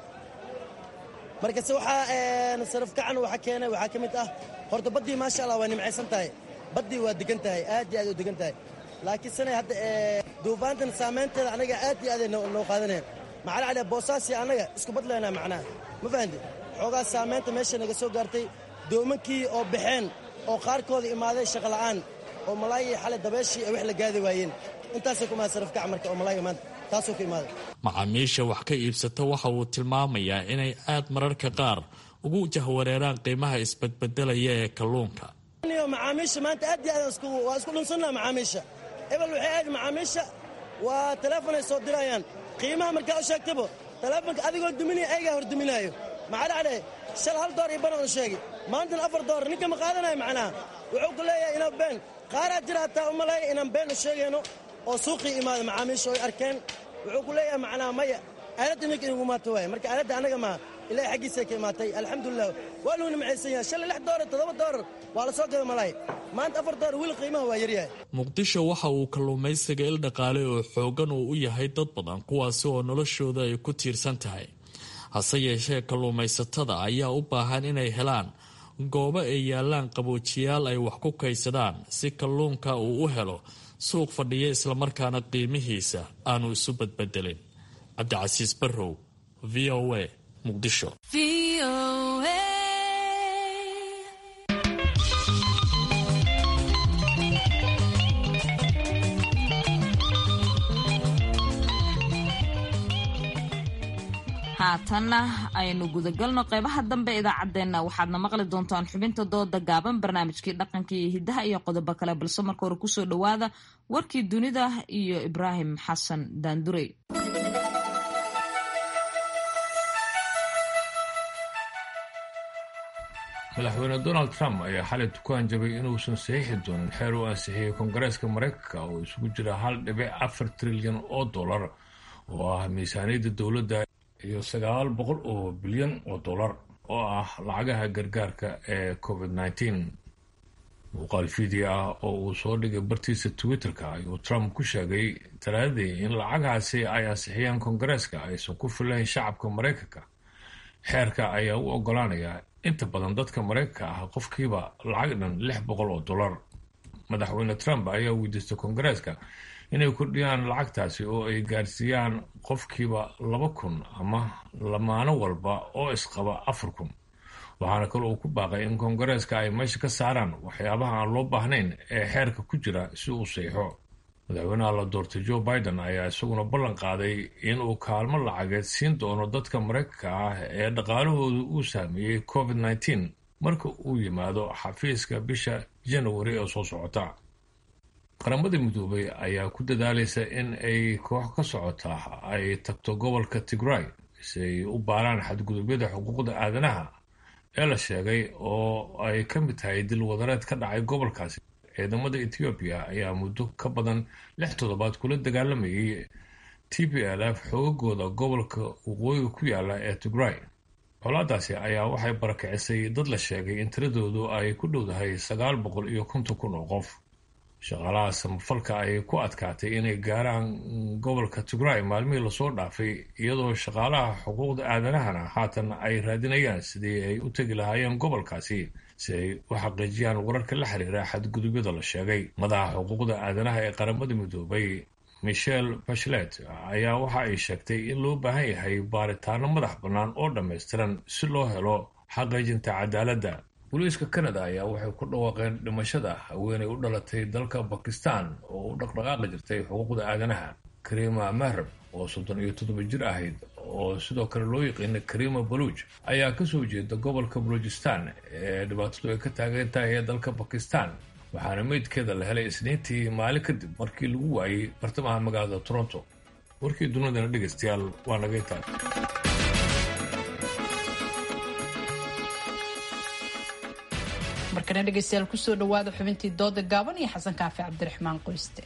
markase waxaa saraf kacan waxa keenay waxaa ka mid ah horta baddii maasha allah waa nimcaysan tahay baddii waa degan tahay aad iyo aad u degan tahay laakiin sanay hadda duufaantan saamaynteeda annaga aad iyo aaday noo qaadaneen maxaa la caliya boosaasi annaga isku badlaynaa macnaha ma fahanti xoogaa saamaynta meesha naga soo gaartay doomankii oo baxeen oo qaarkooda imaaday shaqola'aan oo malaayii xalay dabeeshii ay wax la gaadi waayeen intaasay ku imaada saraf kac marka oo malaayga maanta taasuu ku imaaday macaamiisha wax ka iibsata waxa uu tilmaamayaa inay aad mararka qaar ugu jahwareeraan qiimaha isbadbedelaya ee kalluunka macaamiisha maanta aad iyo aad waa isku dhunsannaha macaamiisha ebel waxay ahayd macaamiisha waa teleefonay soo dirayaan qiimaha markaa u sheegtabo teleefonka adigoo duminaya ayagaa hor duminaayo maxaa dhacday shal hal door iyo banan u sheegi maantana afar door ninka ma qaadanayo macnaha wuxuu ku leeyahay inaan been qaaraa jira hataa u maleeya inaan been u sheegayno oo suuqii imaada macaamiisha oy arkeen wuxuu ku leeyahay macnaha maya aaladda ninka inugu maato waaya marka aaladda annaga maa ilaahay xaggiisay ka imaatay alxamdulilah waa luu nimcaysan yahay shalay lix doolar toddoba doolar waa la soo gada malaay maanta afar doolar weli qiimaha waa yaryahay muqdisho waxa uu kalluumaysiga il dhaqaale oo xooggan uu u yahay dad badan kuwaasi oo noloshooda ay ku tiirsan tahay hase yeeshee kalluumaysatada ayaa u baahan inay helaan goobo ay yaalaan qaboojiyaal ay wax ku kaydsadaan si kalluunka uu u helo suuq fadhiya islamarkaana qiimihiisa aanu isu badbedelin cabdicasiis barrow v o a muqdisho haatanna aynu gudagalno qeybaha dambe idaacaddeenna waxaadna maqli doontaan xubinta dooda gaaban barnaamijkii dhaqanka iyo hiddaha iyo qodobo kale balse marka hore kusoo dhowaada warkii dunida iyo ibraahim xasan daandurey madaxweyne donald trump ayaa xalay ku hanjabay inuusan saxiixi doonin xeer uu ansixiyey koongareeska mareykanka oo isugu jira hal dhibic afar trilyan oo dollar oo ah miisaaniyadda dowladda iyo sagaal boqol oo bilyan oo dollar oo ah lacagaha gargaarka ee covid nneteen muuqaal video ah oo uu soo dhigay bartiisa twitter-ka ayuu trump ku sheegay talaadadii in lacagahaasi ay ansixiyeen koongareeska aysan ku filayn shacabka mareykanka xeerka ayaa u ogolaanaya inta badan dadka mareykanka ah qofkiiba lacag dhan lix boqol oo dollar madaxweyne trump ayaa weydiistay koongareeska inay kordhiyaan lacagtaasi oo ay gaarsiiyaan qofkiiba laba kun ama lamaano walba oo isqaba afar kun waxaana kale uu ku baaqay in koongareeska ay meesha ka saaraan waxyaabaha aan loo baahnayn ee xeerka ku jira si uu seexo madaxweynaha la doortay joe biden ayaa isaguna ballan qaaday inuu kaalmo lacageed siin doono dadka maraykanka ah ee dhaqaalahoodu uu saameeyey covid nneteen marka uu yimaado xafiiska bisha janawari ee soo socota qaramada midoobay ayaa ku dadaalaysa in ay koox ka socota ay tagto gobolka tigray si ay u baaraan xadgudubyada xuquuqda aadanaha ee la sheegay oo ay ka mid tahay dil wadareed ka dhacay gobolkaasi ciidamada ethoobiya ayaa muddo ka badan lix toddobaad kula dagaalamayay t p l f xoogagooda gobolka waqooyiga ku yaala ee tigray colaadaasi ayaa waxay barakicisay dad la sheegay in tiradoodu ay ku dhowdahay sagaal boqol iyo konton kun oo qof shaqaalaha samafalka ay ku adkaatay inay gaaraan gobolka tigray maalmihii lasoo dhaafay iyadoo shaqaalaha xuquuqda aadanahana haatan ay raadinayaan sidii ay u tegi lahaayeen gobolkaasi si ay u xaqiijiyaan wararka la xiriira xadgudubyada la sheegay madaxa xuquuqda aadanaha ee qaramada midoobay michel bachelet ayaa waxa ay sheegtay in loo baahan yahay baaritaano madax bannaan oo dhammaystiran si loo helo xaqiijinta cadaaladda booliiska canada ayaa waxay ku dhawaaqeen dhimashada haweenay u dhalatay dalka bakistan oo u dhaqdhaqaaqi jirtay xuquuqda aadanaha karima mahrab oo soddon iyo toddoba jir ahayd oo sidoo kale loo yaqiina karima baluuj ayaa kasoo jeeda gobolka baluujistan ee dhibaatadu ay ka taagan tahay ee dalka bakistan waxaana meydkeeda la helay isniintii maalin kadib markii lagu waayey bartamaha magaalada toronto warkii dunidana dhegaystayaal waa naga intaan markana dhegaystayaal kusoo dhawaada xubintii dooda gaaban iyo xasan kaafi cabdiraxmaan qoyste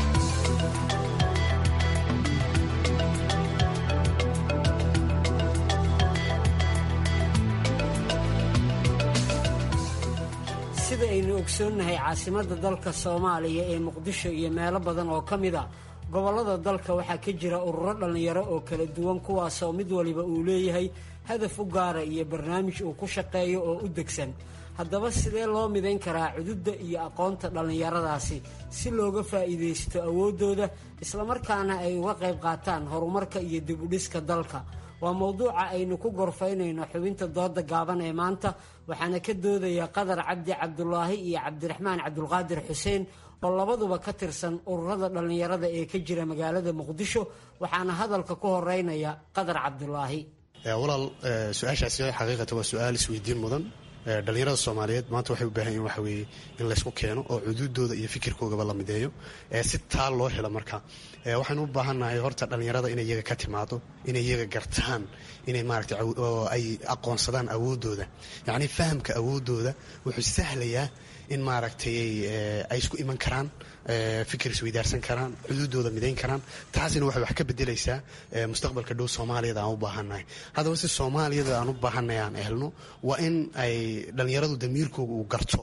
sida aynu ogsoonnahay caasimadda dalka soomaaliya ee muqdisho iyo meelo badan oo ka mid a gobollada dalka waxaa ka jira ururo dhallinyaro oo kala duwan kuwaasoo mid waliba uu leeyahay hadaf u gaara iyo barnaamij uu ku shaqeeyo oo u degsan haddaba sidee loo midayn karaa cududda iyo aqoonta dhallinyaradaasi si looga faa'iidaysto awooddooda islamarkaana ay uga qayb qaataan horumarka iyo dibudhiska dalka waa mowduuca aynu ku gorfaynayno xubinta dooda gaaban ee maanta waxaana ka doodaya qadar cabdi cabdulaahi iyo cabdiraxmaan cabdulqaadir xuseen oo labaduba ka tirsan ururada dhallinyarada ee ka jira magaalada muqdisho waxaana hadalka ku horeynaya qadar cabdulaahi walaal su-aashaasi xaqiiqata waa su-aal isweydiin mudan dhalinyarada soomaaliyeed maanta waxay u baahan yihin waxa weeye in laysku keeno oo cuduudooda iyo fikirkoogaba la mideeyo si taa loo helo marka waxaynu u baahannahay horta dhallinyarada inay iyaga ka timaado inay iyaga gartaan inay maaragtay ay aqoonsadaan awooddooda yacni fahamka awooddooda wuxuu sahlayaa in maaragtay ay isku iman karaan fikir isweydaarsan karaan xuduudooda midayn karaan taasina waxay wax ka bedelaysaa mustaqbalka dhow soomaaliyada aan u baahannahay haddaba si soomaaliyada aan u baahannahay aan helno waa in ay dhallinyaradu damiirkooga uu garto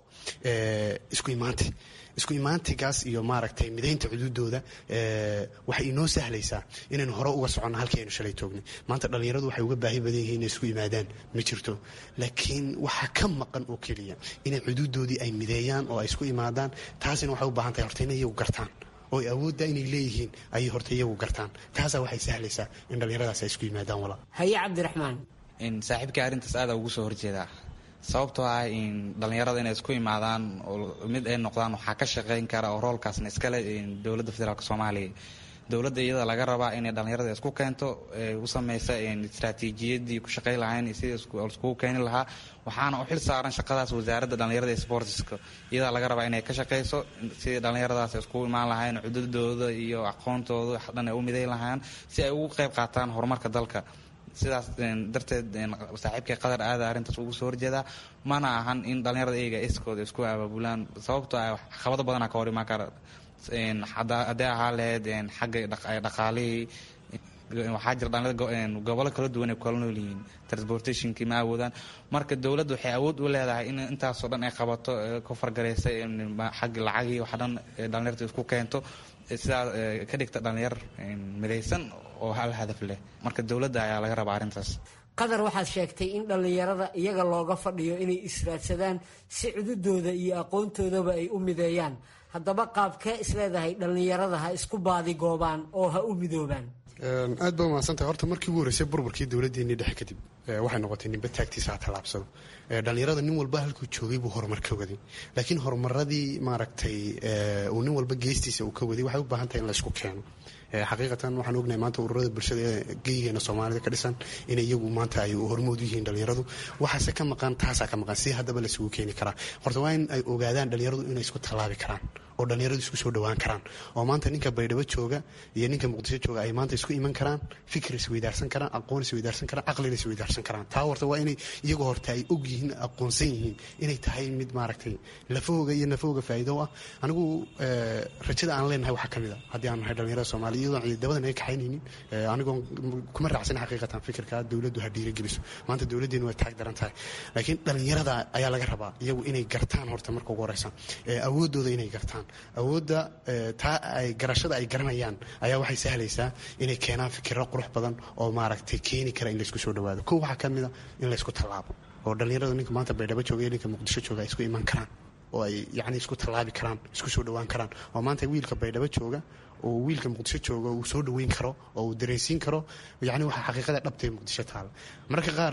isku imaanti isku imaantigaas iyo maaragtay midaynta xuduudooda waxay inoo sahlaysaa inaynu hore uga soconno halkii aynu shalay toognay maanta dhallinyaradu waxay uga baahi badan yihiin inay isku yimaadaan ma jirto laakiin waxaa ka maqan oo keliya inay xuduudoodii ay mideeyaan oo ay isku imaadaan taasina waxay u baahan tahay horta inay iyagu gartaan oo awoodda inay leeyihiin ayay horta iyagu gartaan taasaa waxay sahlaysaa in dhallinyaradaas ay isku yimaadaan walaa haye cabdiraxmaan saaxiibkai arrintaas aada ugu soo horjeedaa sababtoo ah in dhallinyarada inay isku imaadaan oo mid ay noqdaan waxaa ka shaqeyn kara oo roolkaasna iskale dowladda federaalk soomaaliya dowladda iyada laga rabaa inay dhallinyarada isku keento u sameysa istraatiijiyadii ku shaqeyn lahayn sidii iskugu keeni lahaa waxaana u xil saaran shaqadaas wasaaradda dhallinyarada ee sportiska iyadaa laga rabaa inay ka shaqeyso sidii dhallinyaradaas iskugu imaan lahayn cududooda iyo aqoontooda wax dhan ay u midayn lahaan si ay ugu qayb qaataan horumarka dalka sidaas darteed saaxiibkay qadar aada arrintaas ugu soo horjeedaa mana ahan in dhallinyarada iyaga iskooda isku abaabulaan sababtoo ah caqabado badanaa ka hor imaan kara haddee ahaa lahayd xagga dhaqaalihii waxaa jira dhallinyarada gobollo kala duwan ay kala nool yihiin transportationkii ma awoodaan marka dowladda waxay awood u leedahay in intaasoo dhan ay qabato ka fargareysa xagga lacagii wax dhan dhallinyarta isku keento sidaa ka dhigta dhallinyar midaysan oo hal hadaf leh marka dowladda ayaa laga rabaa arrintaas qadar waxaad sheegtay in dhallinyarada iyaga looga fadhiyo inay israadsadaan si cududooda iyo aqoontoodaba ay u mideeyaan haddaba qaabkee isleedahay dhallinyarada ha isku baadigoobaan oo ha u midoobaan aad ba umahadsantahay horta markii ugu horreysay burburkii dowladdeennii dhexe kadib waxay noqotay ninba taagtiisa ha tallaabsado dhallinyarada nin walba halkuu joogay buu horumar ka waday laakiin horumaradii maaragtay uu nin walba geestiisa uu ka waday waxay u baahan tahay in laysku keeno xaqiiqatan waxaan ognahay maanta ururada bulshada ee geyigeena soomaalida ka dhisan in iyagu maanta ay hormood u yihiin dhallinyaradu waxaase ka maqan taasaa ka maqan si haddaba laisugu keeni karaa horta waa in ay ogaadaan dhallinyaradu inay isku tallaabi karaan oo dhallinyaradu isku soo dhowaan karaan oo maanta ninka baydhabo jooga iyo ninka muqdisho jooga ay maanta isku iman karaan fikir isweydaarsan karaan aqoon isweydaarsan karaan caqlina isweydaarsan karaan taa horta waa inay iyagu horta ay og yihiin aqoonsan yihiin inay tahay mid maaragtay lafahooga iyo nafahooga faa'iido ah anigu rajada aan leenahay waxaa ka mid a haddii aan nahay dhallinyarada soomaaliya iyadoon ciidamadan ay kaxaynaynin anigoon kuma raacsan xaqiiqatan fikirka dowladdu ha dhiirigeliso maanta dowladdeenu way taag daran tahay laakiin dhallinyarada ayaa laga rabaa iyagu inay gartaan horta marka ugu horeysa awooddooda inay gartaan awoodda taa ay garashada ay garanayaan ayaa waxay sahlaysaa inay keenaan fikiro qurux badan oo maaragtay keeni kara in laysku soo dhawaado kow waxaa ka mid a in laysku tallaabo oo dhallinyarada ninka maanta baydhabo jooga iyo ninka muqdisho jooga ay isku iman karaan oo ay yacni isku tallaabi karaan isku soo dhowaan karaan oo maanta wiilka baydhabo jooga oo wiilka muqdisho jooga uu soo dhaweyn karo oo uu dareensiin karo yani waxaa xaqiiqada dhabtay muqdisho taala mararka qaar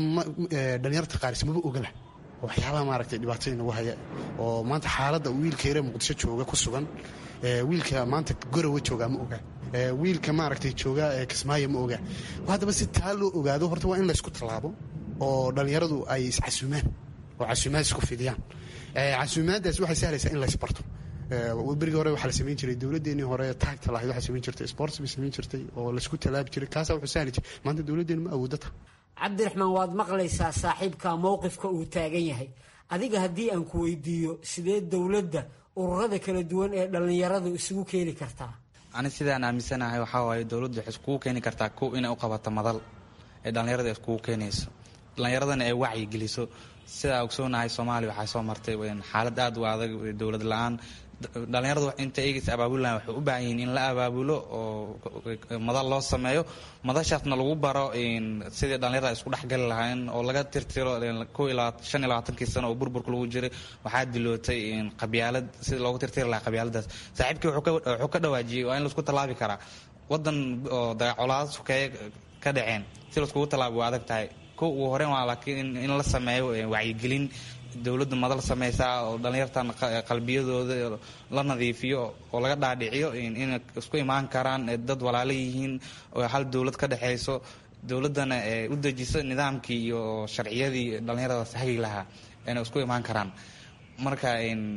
dhalinyarta qaar ismaba ogala waxyaabaha maaragtay dhibaatada inagu haya oo maanta xaaladda wiilka yare muqdisho jooga ku sugan wiilka maanta gorowa jooga ma oga wiilka maaragtay jooga kismaayo ma oga haddaba si taa loo ogaado horta waa in laysku tallaabo oo dhallinyaradu ay iscasuumaan oo casuumaad isku fidiyaan casuumaaddaas waxay sahlaysaa in laysbarto berigii hore waxaa la samayn jiray dowladdeenii hore taagta lahayd waxaa samayn jirtay sports bay samayn jirtay oo laysku tallaabi jiray kaasaa wuxuu sahli jiray maanta dowladdeenu ma awooddo taha cabdiraxmaan waad maqlaysaa saaxiibka mowqifka uu taagan yahay adiga haddii aan ku weydiiyo sidee dowladda ururada kala duwan ee dhallinyaradu isugu keeni kartaa ani sidaan aaminsanahay waxaa waaye dowladdu waxay iskugu keeni kartaa kow inay u qabato madal ee dhallinyarada iskugu keenayso dhallinyaradana ay wacyi geliso sidaa ogsoonahay soomaaliya waxaa soo martay xaalad aad u adag dowlad la-aan dhallinyaradu inta eegaysa abaabulahan waxay u baahan yihiin in la abaabulo oo madal loo sameeyo madashaasna lagu baro sidii dhallinyarada isku dhexgali lahayn oo laga tirtiro shan iyo labaatankii sano oo burburka lagu jiray waxaa dilootay qabyaalad sidii loogu tirtiri lahaa qabyaaladaas saaxiibkii wuxuu ka dhawaajiyey waa in laisku tallaabi karaa wadan oo dagacolaad sukeeye ka dhaceen si laiskugu tallaabo waa adag tahay kow ugu horeyn waa laakiin in la sameeyo wacyigelin dowladda madal sameysaa oo dhallinyartan qalbiyadooda la nadiifiyo oo laga dhaadhiciyo inay isku imaan karaan dad walaalo yihiin oo hal dowlad ka dhexeyso dowladdana u dejiso nidaamkii iyo sharciyadii dhallinyaradaas hagi lahaa inay isku imaan karaan marka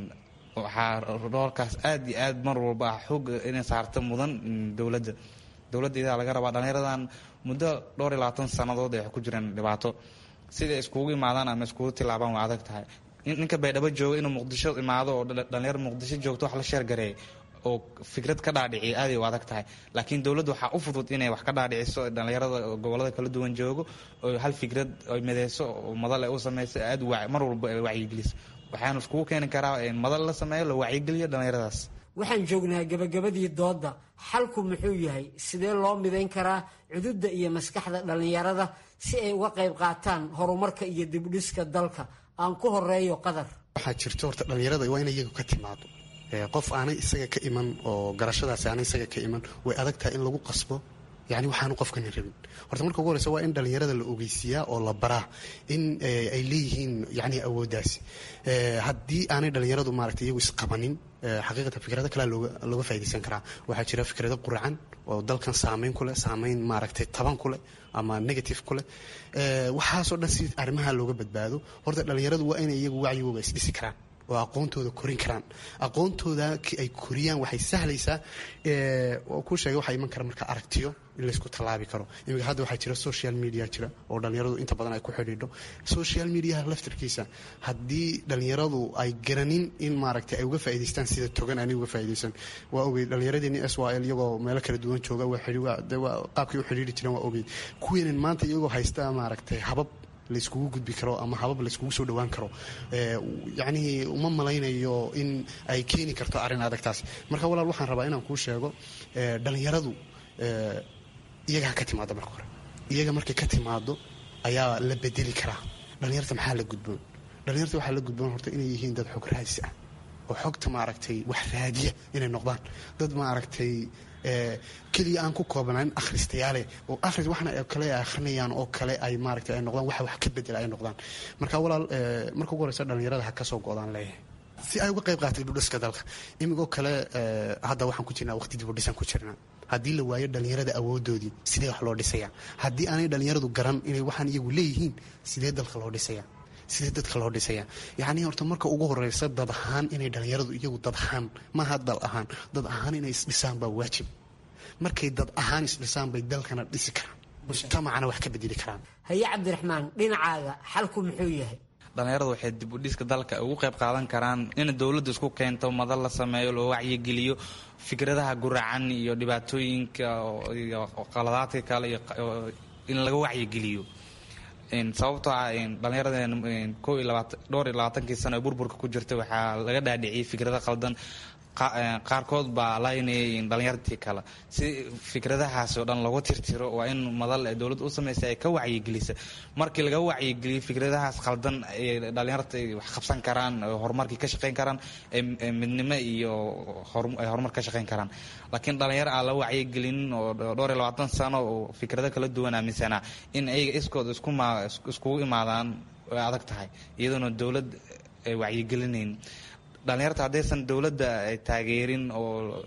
waxaa roolkaas aad iyo aad mar walba ah xoog inay saarto mudan dowladda dowladda idaa laga rabaa dhallinyaradan muddo dhowr iyo labaatan sannadood ay ku jireen dhibaato siday iskugu imaadaan ama iskugu tilaabaan waa adag tahay ninka baydhabo jooga inuu muqdisho imaado oo dhalinyar muqdisho joogto wax la sheergareey oo fikrad ka dhaadhiciya aaday u adag tahay laakiin dowladdu waxaa u fudud inay wax ka dhaadhiciso dhalinyarada gobolada kala duwan joogo oo hal fikrad ay mideyso oo madal ay u sameyso aad mar walba ay wacyigeliso waxaanu iskugu keeni karaa madal la sameeyo la wacyigeliyo dhallinyaradaas waxaan joognaa gabagabadii doodda xalku muxuu yahay sidee loo midayn karaa cududda iyo maskaxda dhallinyarada si ay uga qayb qaataan horumarka iyo dibdhiska dalka aan ku horeeyo qadar waxaa jirto horta dhallinyarada waa inay iyagu ka timaado qof aanay isaga ka iman oo garashadaasi aanay isaga ka iman way adag tahay in lagu qasbo yani waxaanu qofkani rabin horta marka ugu horeysa waa in dhallinyarada la ogeysiiyaa oo la baraa in ay leeyihiin yani awooddaasi haddii aanay dhallinyaradu maaragtay iyagu isqabanin xaqiiqatan fikrado kalea looga faa'idaysan karaa waxaa jira fikrado quracan oo dalkan saameyn ku leh saameyn maaragtay taban ku leh ama negative ku leh waxaasoo dhan si arrimaha looga badbaado horta dhallinyaradu waa inay iyagu wacyigooga isdhisi karaan oo aqoontooda korin karaan aqoontooda ay koriyaan waxay sahlaysaa ku sheegay waxaa iman kara marka aragtiyo in laysku tallaabi karo imika hadda waxaa jira social media jira oo dhallinyaradu inta badan ay ku xidhiidho social mediaha laftarkiisa haddii dhallinyaradu ay garanin in maaragtay ay uga faa'idaystaan sida togan aanay uga faa'iidaysan waa ogey dhallinyaradeenni s y l iyagoo meelo kala duwan jooga qaabkay u xidhiiri jireen waa ogey kuweenan maanta iyagoo haysta maaragtay habab layskugu gudbi karo ama habab layskugu soo dhawaan karo yacnihii uma malaynayo in ay keeni karto arrin adagtaas marka walaal waxaan rabaa inaan kuu sheego dhallinyaradu iyaga ha ka timaado marka hore iyaga markay ka timaado ayaa la bedeli karaa dhallinyarta maxaa la gudboon dhallinyarta waxaa la gudboon horta inay yihiin dad xog raadis ah oo xogta maaragtay wax raadiya inay noqdaan dad maaragtay keliya aan ku koobnaan akhristayaale oo akhris waxna kale ay akhrinayaan oo kale ay maaragtay ay noqdaan waxa wax ka bedela ay noqdaan marka walaal marka ugu horeysa dhallinyarada ha ka soo go'daan leeyahay si ay uga qayb qaatay dibudhiska dalka imigoo kale hadda waxaan ku jirnaa waqti dibudhisan ku jirnaa haddii la waayo dhallinyarada awoodoodii sidee wax loo dhisayaa haddii aanay dhallinyaradu garan inay waxaan iyagu leeyihiin sidee dalka loo dhisayaa sidee dadka loo dhisayaa yacnii horta marka ugu horeysa dad ahaan inay dhallinyaradu iyagu dad ahaan maaha dal ahaan dad ahaan inay isdhisaan baa waajib markay dad ahaan isdhisaan bay dalkana dhisi karaan mujtamacana wax ka bedeli karaan haye cabdiraxmaan dhinacaaga xalku muxuu yahay dhallinyaradu waxay dib u dhiska dalka ugu qayb qaadan karaan in dowladdu isku keento madal la sameeyo loo wacyigeliyo fikradaha guracan iyo dhibaatooyinka iyo qaladaadka kale iyo in laga wacyigeliyo sababtoo ah dhallinyarada ko iyo labaatan dhowr iyo labaatankii sano ee burburka ku jirta waxaa laga dhaadhiciyay fikrada qaldan qaarkood baa laynayay dhalinyartii kale si fikradahaas oo dhan lagu tirtiro waa in madal ee dowladda u samaysa ay ka wacyigelisa markii laga wacyigeliyo fikradahaas qaldan ay dhalinyarta ay wax qabsan karaan horumarkii ka shaqayn karaan midnimo iyo ay horumar ka shaqayn karaan laakiin dhalinyaro aan la wacyigelinin oo dhowr iyo labaatan sano oo fikrado kala duwan aaminsanaa in ayaga iskood iskugu imaadaan way adag tahay iyadoona dowlad ay wacyigelinayn dhalinyarta haddaysan dowladda taageerin oo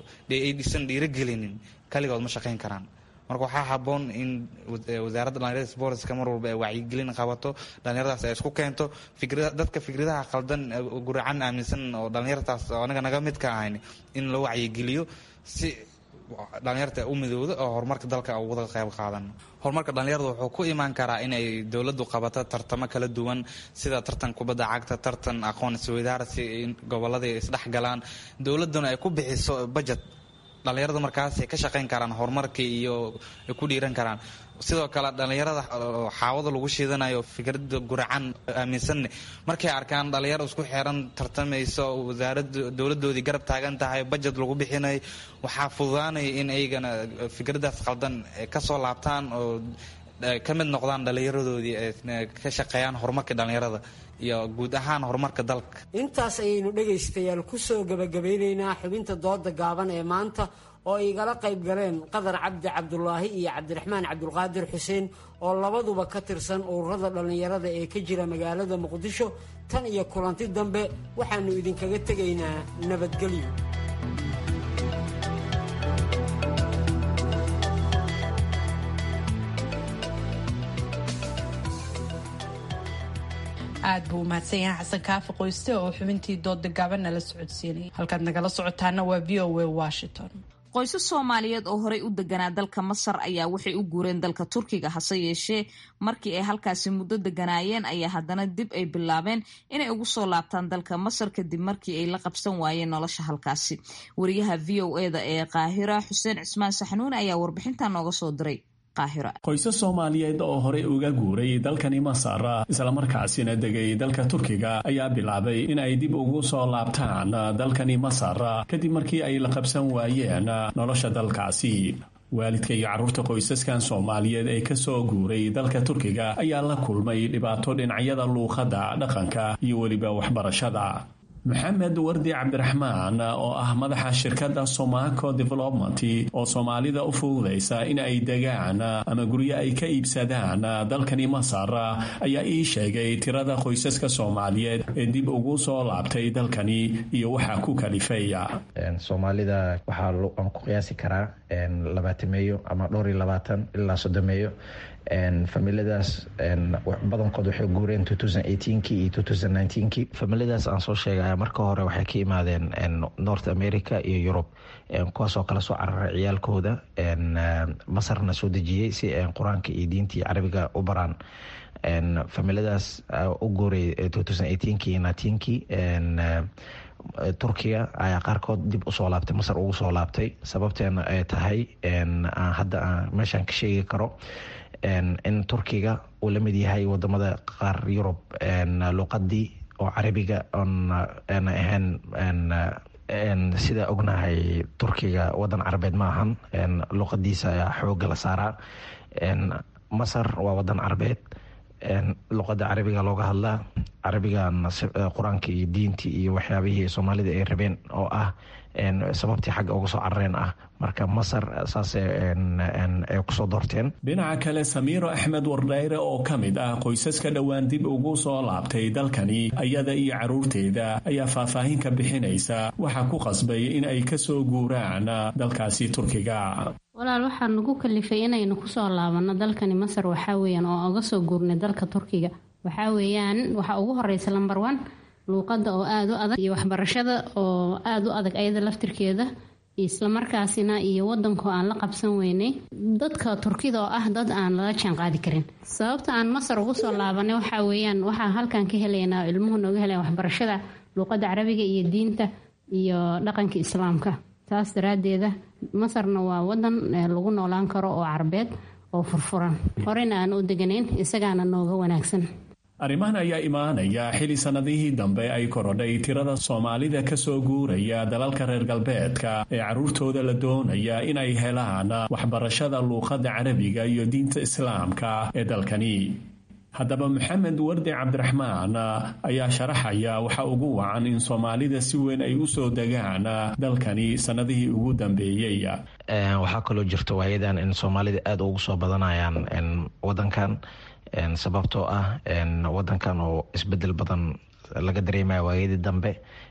aysan dhiirogelinin kaligood ma shaqayn karaan marka waxaa haboon in wasaaradda dhalinyarada sportska mar walba ay wacyigelin qabato dhalinyaradaas ay isku keento dadka fikradaha qaldan guracan aaminsan oo dhalinyartaas anaga naga mid ka ahayn in loo wacyigeliyo si dhalinyarta u midowda oo horumarka dalka uga qayb qaadan horumarka dhalinyarada wuxuu ku imaan karaa inay dowladdu qabato tartamo kala duwan sida tartan kubadda cagta tartan aqoon isweydaarsi gobolada isdhex galaan dowladduna ay ku bixiso budget dhalinyarada markaasay ka shaqayn karaan horumarka iyo ay ku dhiiran karaan sidoo kale dhalinyarada xaawada lagu shiidanayo fikrada guracan aaminsanne markay arkaan dhalinyaro isku xeeran tartamayso wasaarada dowladoodii garab taagan tahay bajet lagu bixinay waxaa fududaanaya in aygana fikradaas qaldan kasoo laabtaan oo ka mid noqdaan dhalinyaradoodii ka shaqeeyaan horumarka dhalinyarada iyo guud ahaan horumarka dalka intaas ayaynu dhegaystayaal kusoo gabagabeyneynaa xubinta dooda gaaban ee maanta oo igala qayb galeen qadar cabdi cabdulaahi iyo cabdiraxmaan cabdulqaadir xuseen oo labaduba ka tirsan ururada dhallinyarada ee ka jira magaalada muqdisho tan iyo kulanti dambe waxaannu idinkaga tegaynaa nabadgelyo aad buu umahadsan yahay xasan kaafi qoyste oo xubintii dooda gaaban nala socodsiinaya halkaad nagala socotaana waa v o a washington qoysas soomaaliyeed oo horey u deganaa dalka masar ayaa waxay u guureen dalka turkiga hase yeeshee markii ay halkaasi muddo deganaayeen ayaa haddana dib ay bilaabeen inay ugu soo laabtaan dalka masar kadib markii ay la qabsan waayeen nolosha halkaasi wariyaha v o eda ee qaahira xuseen cismaan saxnuun ayaa warbixintan nooga soo diray qoysas soomaaliyeed oo horey uga guuray dalkani masar islamarkaasina degay dalka turkiga ayaa bilaabay in ay dib ugu soo laabtaan dalkani masar kadib markii ay la qabsan waayeen nolosha dalkaasi waalidka iyo carruurta qoysaskan soomaaliyeed ee ka soo guuray dalka turkiga ayaa la kulmay dhibaato dhinacyada luuqadda dhaqanka iyo weliba waxbarashada maxamed wardi cabdiraxmaan oo ah madaxa shirkadda somaco development oo soomaalida u fududaysa in ay degaan ama guryo ay ka iibsadaan dalkani masar ayaa ii sheegay tirada qoysaska soomaaliyeed ee dib ugu soo laabtay dalkani iyo waxaa ku kalifaya soomaalida waxaa aan ku qiyaasi karaa labaatameeyo ama dhowr iyo labaatan ilaa soddomeeyo familiadaas badankood waxay guureen kii iyo kii familiadaas aan soo sheegaya marka hore waxay ka imaadeen north america iyo yurub kuwaasoo kala soo cararay ciyaalkooda masarna soo dejiyey si qur-aanka iyo diinta iyo carabiga u baraan familiadaas u guuray kii kii turkiga ayaa qaarkood dib usoo laabtay masar ugu soo laabtay sababteena ay tahay hadda aan meeshaan ka sheegi karo in turkiga uu la mid yahay wadamada qaar yurub luqadii oo carabiga oon ahayn sida ognahay turkiga wadan carabeed ma ahan luqadiisa ayaa xooga la saaraa masar waa wadan carabeed luqada carabiga looga hadlaa carabigan qur-aanka iyo diintii iyo waxyaabihii soomaalida ay rabeen oo ah sababtii xagga uga soo carareen ah marka masar saas ay kusoo doorteen dhinaca kale samiiro axmed wardhayre oo ka mid ah qoysaska dhowaan dib ugu soo laabtay dalkani ayada iyo caruurteeda ayaa faahfaahin ka bixinaysa waxaa ku qasbay in ay kasoo guuraan dalkaasi turkiga walaal waxaa nagu kalifay inaynu kusoo laabanno dalkani masar waxaa weyaan oo oga soo guurnay dalka turkiga waxaa weeyaan waxaa ugu horeysa lamber one luuqadda oo aada u adag iyo waxbarashada oo aada u adag ayada laftirkeeda islamarkaasina iyo wadanko aan la qabsan weynay dadka turkida oo ah dad aan lala jaan qaadi karin sababta aan masar ugu soo laabanay waxaa weeyaan waxaa halkan ka helaynaa ilmuhu nooga helaya waxbarashada luuqadda carabiga iyo diinta iyo dhaqanka islaamka taas daraadeeda masarna waa wadan lagu noolaan karo oo carbeed oo furfuran horeyna aan u deganayn isagaana nooga wanaagsan arrimahan ayaa imaanaya xili sannadihii dambe ay korodhay tirada soomaalida ka soo guuraya dalalka reer galbeedka ee carruurtooda la doonaya in ay helaan waxbarashada luuqadda carabiga iyo diinta islaamka ee dalkani haddaba maxamed wardi cabdiraxmaan ayaa sharaxaya waxa ugu wacan in soomaalida si weyn ay u soo degaan dalkani sannadihii ugu dambeeyey waxaa kaloo jirta waayadan in soomaalida aada ugu soo badanayaan wadankan sababtoo ah wadankan oo isbedel badan laga dareemaya waayadii dambe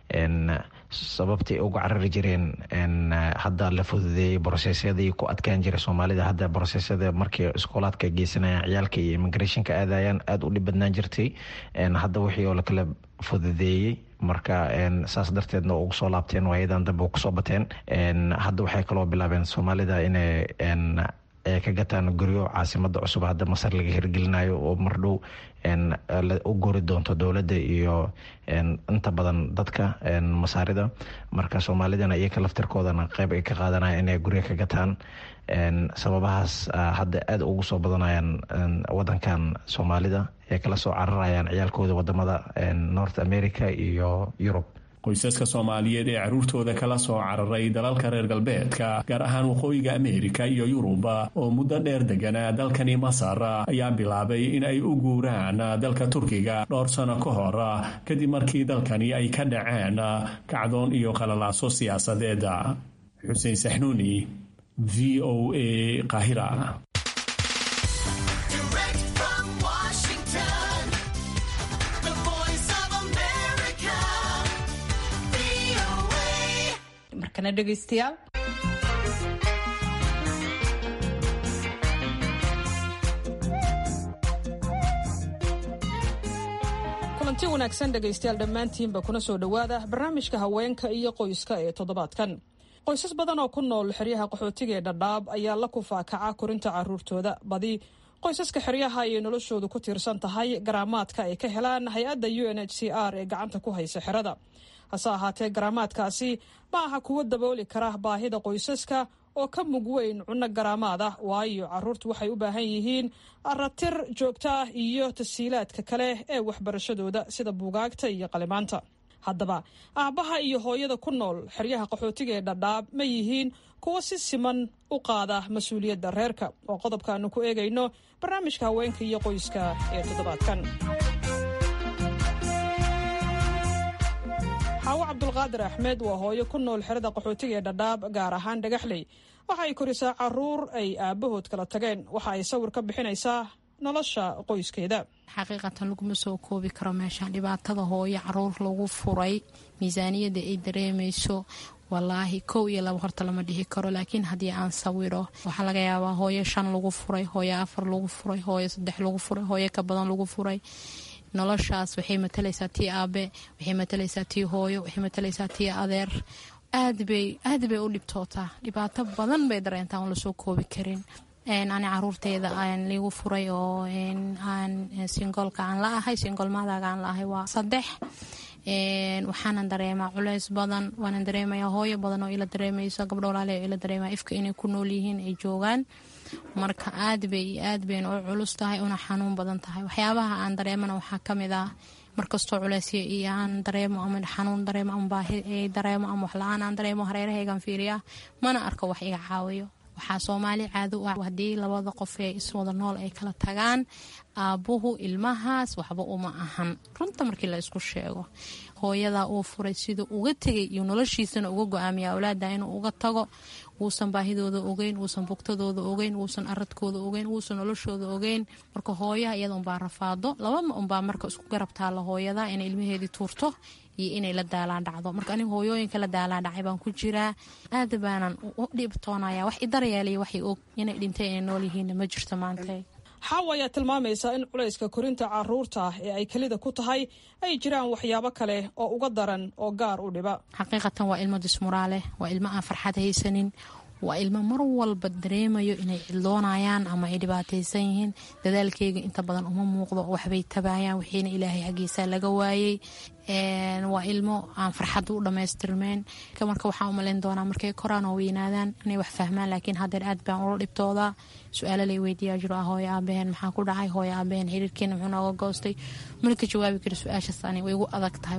sababtay uga carari jireen hadda la fududeeyey brosesyadii ku adkaan jiray soomaalida hadda brosesyada markii iskoolaadka geysanayaan ciyaalka iyo immigrationka aadayaan aada u dhib badnaan jirtay hadda wixii oo lakala fududeeyey marka saas darteedna ugu soo laabteen waayadan dambe kusoo bateen hadda waxay kaloo bilaabeen soomaalida inay ay ka gataan guryo caasimada cusub hadda masar laga hirgelinayo oo mardhow u gori doonto dowladda iyo inta badan dadka masaarida marka soomaalidana iyaka laftirkoodana qeyb ay ka qaadanaya inay guryo ka gataan sababahaas hadda aada ugu soo badanayaan wadankan soomaalida ay kala soo cararayaan ciyaalkooda wadamada north america iyo yurub qoysaska soomaaliyeed ee carruurtooda kala soo cararay dalalka reer galbeedka gaar ahaan waqooyiga ameerika iyo yuruba oo muddo dheer deganaa dalkani masar ayaa bilaabay in ay u guuraan dalka turkiga dhowr sano ka hor kadib markii dalkani ay ka dhaceen kacdoon iyo qalalaaso siyaasadeed xuseen saxnuuni v o a qaahira markana dhegaystayaal kulanti wanaagsan dhegaystayaal dhammaantiinba kuna soo dhowaada barnaamijka haweenka iyo qoyska ee toddobaadkan qoysas badan oo ku nool xeryaha qaxootiga ee dhadhaab ayaa la kufaakaca korinta caruurtooda badi qoysaska xeryaha ayay noloshoodu ku tiirsan tahay garaamaadka ay ka helaan hay-adda u n h c r ee gacanta ku haysa xerada hase ahaatee garaamaadkaasi ma aha kuwo dabooli kara baahida qoysaska oo ka mug weyn cunno garaamaad ah waayo caruurtu waxay u baahan yihiin aratir joogto ah iyo tasiilaadka kale ee waxbarashadooda sida buugaagta iyo qalimaanta haddaba aabbaha iyo hooyada ku nool xeryaha qaxootiga ee dhadhaab ma yihiin kuwo si siman u qaada mas-uuliyadda reerka oo qodobka aanu ku eegayno barnaamijka haweenka iyo qoyska ee toddobaadkan xaawo cabdulqaadir axmed waa hooyo ku nool xerada qaxootiga ee dhadhaab gaar ahaan dhagaxley waxa ay korisaa caruur ay aabbahood kala tageen waxa ay sawir ka bixinaysaa nolosha qoyskeeda xaqiiqatan laguma soo koobi karo meeshaan dhibaatada hooyo caruur lagu furay miisaaniyadda ay dareemayso walaahi kow iyo laba horta lama dhihi karo laakiin haddii aan sawiro waxaa laga yaabaa hooyo shan lagu furay hooyo afar lagu furay hooyo saddex lagu furay hooyo ka badan lagu furay noloshaas waxay matalaysaa tii aabe waxay matalaysaa tii hooyo waxay matalaysaa tii adeer aadbay aad bay u dhibtootaa dhibaato badan bay dareentaa aan lasoo koobi karin ani caruurteyda aan liigu furay oo aan singolka aan la ahay singolmaadaga aan la ahay waa saddex waxaanan dareemaa culeys badan waanan dareemayaa hooyo badan oo ila dareemayso gabdho walaale oo ila dareemaya ifka inay ku nool yihiin ay joogaan marka aad bay aad bayna u culus tahay una xanuun badan tahay waxyaabaha aan dareemana waxaa kamid ah markastoo culeysya iyo aan dareemo ama xanuun dareemo ama baahi dareemo ama waxla-aan aan dareemo hareerahaygan fiiriya mana arko wax iga caawiyo waxaa soomaali caado u ah haddii labada qof ee iswada nool ay kala tagaan aabbuhu ilmahaas waxba uma ahan runta markii la isku sheego hooyadaa uu furay siduu uga tegay iyo noloshiisana uga go-aamiya awlaada inuu uga tago wuusan baahidooda ogeyn wuusan bugtadooda ogeyn wuusan aradkooda ogeyn wuusan noloshooda ogeyn marka hooyaha iyada unbaa rafaado labama unbaa marka isku garab taalla hooyada inay ilmaheedii tuurto iyo inay la daalaan dhacdo marka aniga hooyooyinka la daalaan dhacay baan ku jiraa aada baanan u dhibtoonaya wax idaryeelaya waxay og inay dhintay inay nool yihiinna ma jirto maanta xaawa ayaa tilmaamaysa in culayska korinta caruurta ee ay kelida ku tahay ay jiraan waxyaabo kale oo uga daran oo gaar u dhiba xaqiiqatan waa ilmo dismuraale waa ilmo aan farxad haysanin waa ilmo mar walba dareemayo inay cidloonayaan ama ay dhibaataysan yihiin dadaalkeyga inta badan uma muuqdo waxbay tabaayaan wixiina ilaahay xaggiisa laga waayey waa ilmo aan farxadda u dhammaystirmeyn marka waxaan u malayn doonaa markay koraan oo weynaadaan inay wax fahmaan laakiin haddeer aad baan ula dhibtoodaa su-aalo lay weydiiyaa jiro ah hooyo aabaheen maxaa ku dhacay hooyo aabaheen xiriirkeena muxuu nooga goostay mana ka jawaabi kari su-aashaas ani way igu adag tahay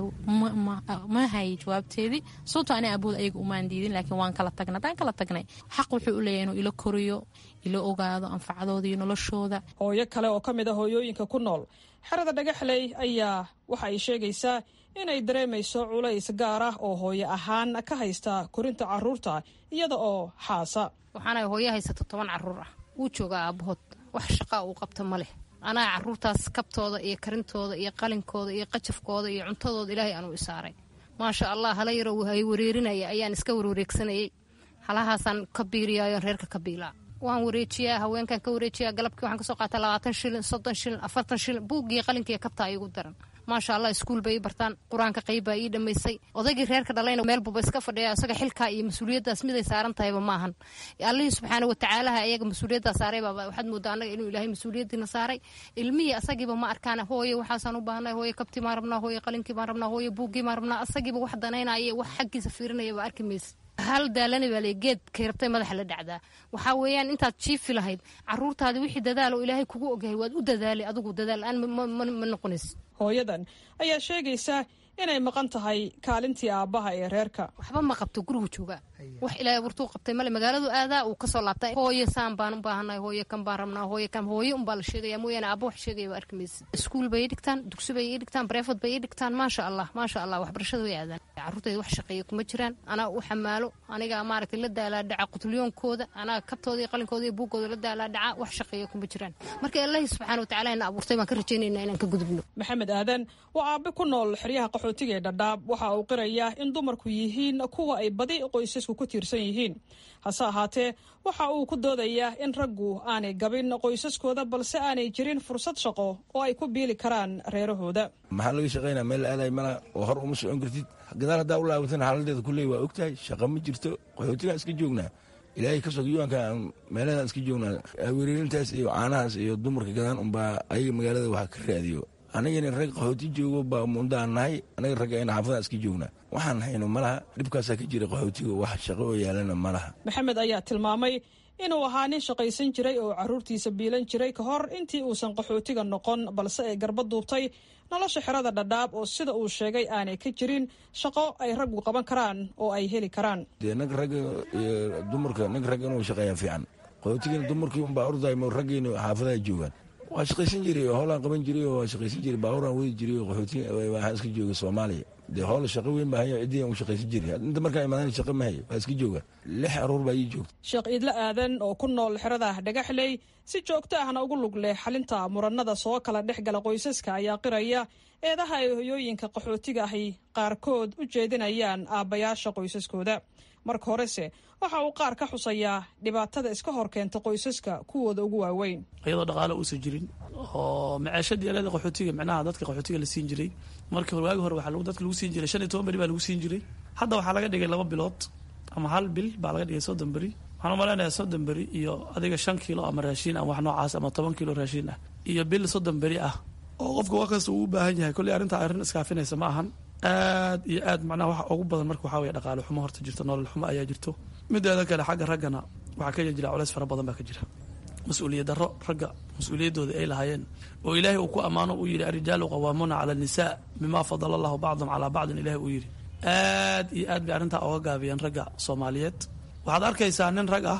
ma hayay jawaabteedii sababto ani abuud ayaga umaan diidin laakiin waan kala tagnay haddaan kala tagnay xaq wuxuu u leeyahay inuu ilo koriyo ilo ogaado anfacdooda iyo noloshooda hooyo kale oo ka mid a hooyooyinka ku nool xerada dhagaxley ayaa waxa ay sheegaysaa inay dareemayso culays gaar ah oo hooyo ahaan ka haysta korinta caruurta iyada oo xaasa waxaana hooyo haysato toban caruur ah wuu joogaa aabahood wax shaqaa uu qabto ma leh anaa caruurtaas kabtooda iyo karintooda iyo qalinkooda iyo qajafkooda iyo cuntadooda ilaahay anuu isaaray maasha allah hala yaroo hay wareerinaya ayaan iska warwareegsanayey halahaasaan ka biiriyayo reerka ka biilaa waan wareejiyaa haweenkan ka wareejiyaa galabkii waxaan kasoo qaata labaatan shilin soddon shilin afartan shilin buuggii qalinkiiyo kabtaa iigu daran maasha allah iskuul bay ii bartaan qur-aanka qayb baa ii dhammaysay odaygii reerka dhalayna meel buba iska fadhiya isaga xilkaa iyo mas-uuliyaddaas miday saaran tahayba maahan allihii subxaana watacaalaha ayaga mas-uuliyaddaa saaray baaba waxaad moodaa annaga inuu ilaahay mas-uuliyaddiina saaray ilmihii asagiiba ma arkaan hooye waxaasaan u baahnay hooye kabtii maan rabnaa hooye qalinkii baan rabnaa hooye buuggii maan rabnaa asagiiba wax danaynaya wax xaggiisa fiirinaya ba arki maysa hal daalani baa le geed kay rabtay madaxa la dhacdaa waxaa weeyaan intaad jiifi lahayd caruurtaadi wixii dadaal oo ilaahay kugu ogyahay waad u dadaalay adigu dadaal aan ma noqonays hooyadan ayaa sheegaysa inay maqan tahay kaalintii aabbaha ee reerka waxba ma qabto gurigu joogaa wax ilaahay abuurtuu qabtay male magaaladu aadaa uu kasoo laabtay hooye saan baan u baahanay hooye kan baan rabnaa hooye kan hooye unbaa la sheegaya mooyaane aabba wax sheegaya ba arki maysa iskuul bay ii dhigtaan dugsi bay ii dhigtaan bareefad bay ii dhigtaan maasha allah maasha allah waxbarashada way aadaan carruurtayda wax shaqeeya kuma jiraan anaa u xamaalo aniga maaragtay la daalaa dhaca qutliyoonkooda anaa kabtooda iyo qalinkooda iyo buuggooda la daalaa dhaca wax shaqeeya kuma jiraan marka ilaahi subxaana watacaala ina abuurtay baan ka rajaynaynaa inaan ka gudubno maxamed aadan waa aabe ku nool xeryaha qaxootiga ee dhadhaab waxa uu qirayaa in dumarku yihiin kuwa ay badi qoysasku ku tiirsan yihiin hase ahaatee waxa uu ku doodayaa in raggu aanay gabin qoysaskooda balse aanay jirin fursad shaqo oo ay ku biili karaan reerahooda maxaa laga shaqaynaa meel aaday malaha oo hor uma socon kartid gadaal haddaa u laabatan xaaladeeda kulley waa ogtahay shaqa ma jirto qaxootigaan iska joognaa ilaahay ka sog yuanka meeladan iska joognaa wereerintaas iyo caanahaas iyo dumarka gadaan unbaa ayaga magaalada waxa ka raadiyo anagana rag qaxooti joogo baa mundaan nahay anaga ragga xaafadaan iska joognaa waxaan hayno malaha dhibkaasaa ka jira qaxootiga wax shaqo oo yaalana malaha maxamed ayaa tilmaamay inuu ahaa nin shaqaysan jiray oo caruurtiisa biilan jiray ka hor intii uusan qaxootiga noqon balse ay garba duubtay nolosha xerada dhadhaab oo sida uu sheegay aanay ka jirin shaqo ay raggu qaban karaan oo ay heli karaan dee nag ragga iyo dumarka nag ragga inuu shaqeeya fiican qaxootigana dumarkii unbaa orday ma raggiina xaafadaha joogaan waa shaqaysan jiray oo hoolaan qaban jiray oo waa shaqaysan jiray baabuuraan wadi jiray oo qaxooti waxaan iska jooga soomaaliya dee hool shaqo weyn baa haya ciddii u shaqaysan jiray inta markaa imaadaan shaqo ma hayo waa iska jooga lix aruur baa ii joogta sheekh iidle aadan oo ku nool xerada dhagaxley si joogto ahna ugu lug leh xalinta muranada soo kala dhex gala qoysaska ayaa qiraya eedaha ay hoyooyinka qaxootiga ahi qaarkood u jeedinayaan aabbayaasha qoysaskooda marka horese waxa uu qaar ka xusayaa dhibaatada iska hor keenta qoysaska kuwooda ugu waaweyn iyadoo dhaqaalo uusan jirin oo maceeshadii alada qaxootiga micnaha dadka qaxootiga la siin jiray markii hore waagi hore waxaa dadka lagu siin jiray shan iyo toban beri baa lagu siin jiray hadda waxaa laga dhigay laba bilood ama hal bil baa laga dhigay soddon beri waxaan u malaynayaa soddon beri iyo adiga shan kiilo ama raashiin ama wax noocaas ama toban kiilo raashiin ah iyo bil soddon beri ah oo qofka wax kasta uu u baahan yahay kolley arrinta arrin iskaafinaysa ma ahan aad iyo aad macnaha waxa ugu badan marka waxaa weye dhaqaale xumo horta jirto nolol xumo ayaa jirto mideeda kale xagga raggana waxaa ka jira culays fara badan baa ka jira mas-uuliyad darro ragga mas-uuliyaddooda ay lahaayeen oo ilaahay uu ku ammaano uu yidhi arijaalu qawaamuuna cala annisaa bimaa fadala allahu bacdum calaa bacdin ilahi uu yidhi aad iyo aad bay arrintaa oga gaabiyeen ragga soomaaliyeed waxaad arkaysaa nin rag ah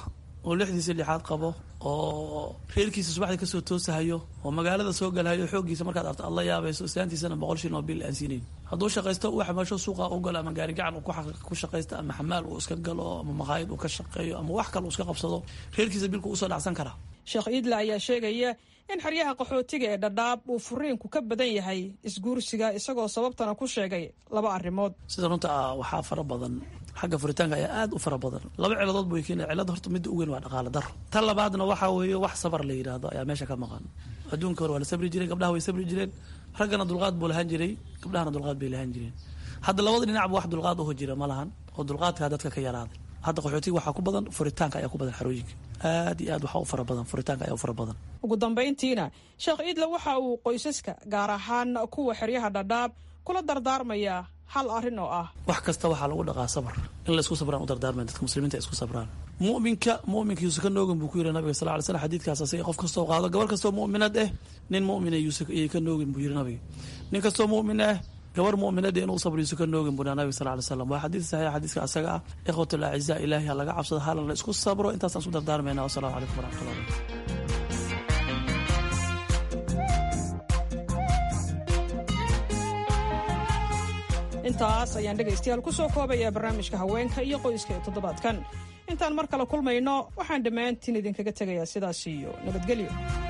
oo lixdiisa lixaad qabo oo reerkiisa subaxdii kasoo toosahayo oo magaalada soo galahayo xooggiisa markaad arto aad la yaabayso islaantiisana boqol shilin oo bil aan siinayn hadduu shaqaysto uu xamaasho suuqa u galo ama gaari gacan uu ku shaqaysto ama xamaal uu iska galo ama maqaayad uu ka shaqeeyo ama wax kale uu iska qabsado reerkiisa bilku usoo dhacsan karaa sheekh iidle ayaa sheegaya in xeryaha qaxootiga ee dhadhaab uu furiinku ka badan yahay isguursiga isagoo sababtana ku sheegay laba arrimood sida runta ah waxaa fara badan xagga furitaanka ayaa aad u fara badan laba ciladood buu keena cilada horta midda u weyn waa dhaqaale daro tan labaadna waxaa weeye wax sabar la yidhaahdo ayaa meesha ka maqan adduunka hore waa la sabri jireen gabdhaha way sabri jireen raggana dulqaad buu lahaan jiray gabdhahana dulqaad bay lahaan jireen hadda labada dhinacba wax dulqaad uho jira ma lahan oo dulqaadkaa dadka ka yaraaday hadda qaxootiga waxaa ku badan furitaanka ayaa ku badan xarooyinka aad iyo aad waxaa u fara badan furitaanka ayaa u fara badan ugu dambayntiina sheekh iidle waxa uu qoysaska gaar ahaan kuwa xeryaha dhadhaab kula dardaarmayaa hal arrin oo ah wax kasta waxaa lagu dhaqaa sabar in laysku sabraan u dardaarmaya dadka muslimiinta isku sabraan mu'minka mu'minka yuusa ka noogin buu ku yidhi nabiga sal ly slam xadiidkaas asiga qof kastoo qaado gabar kastoo mu'minad eh nin mu'mina yuusa iyay ka noogin buu yidhi nabiga nin kastoo mu'min ah gabar mu'minada inuu sabr yuusa ka noogin buu nabiga sal ly slam waa xadiid saxiix xadiiska asaga ah ikhwatul acizaa ilaahi ha laga cabsado halan la isku sabro intaasaan isku dardaarmayna wasalaamu calaykum waraxmatullah intaas ayaan dhegaystayaal ku soo koobayaa barnaamijka haweenka iyo qoyska ee toddobaadkan intaan mar kale kulmayno waxaan dhammaantiin idinkaga tegayaa sidaas iyo nabadgelyo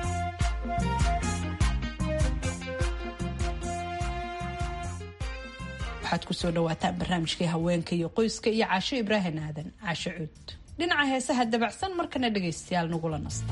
waxaad kusoo dhawaataan barnaamijkii haweenka iyo qoyska iyo caasho ibraahim aadan caasho cuud dhinaca heesaha dabacsan markana dhegaystayaal nagula nasta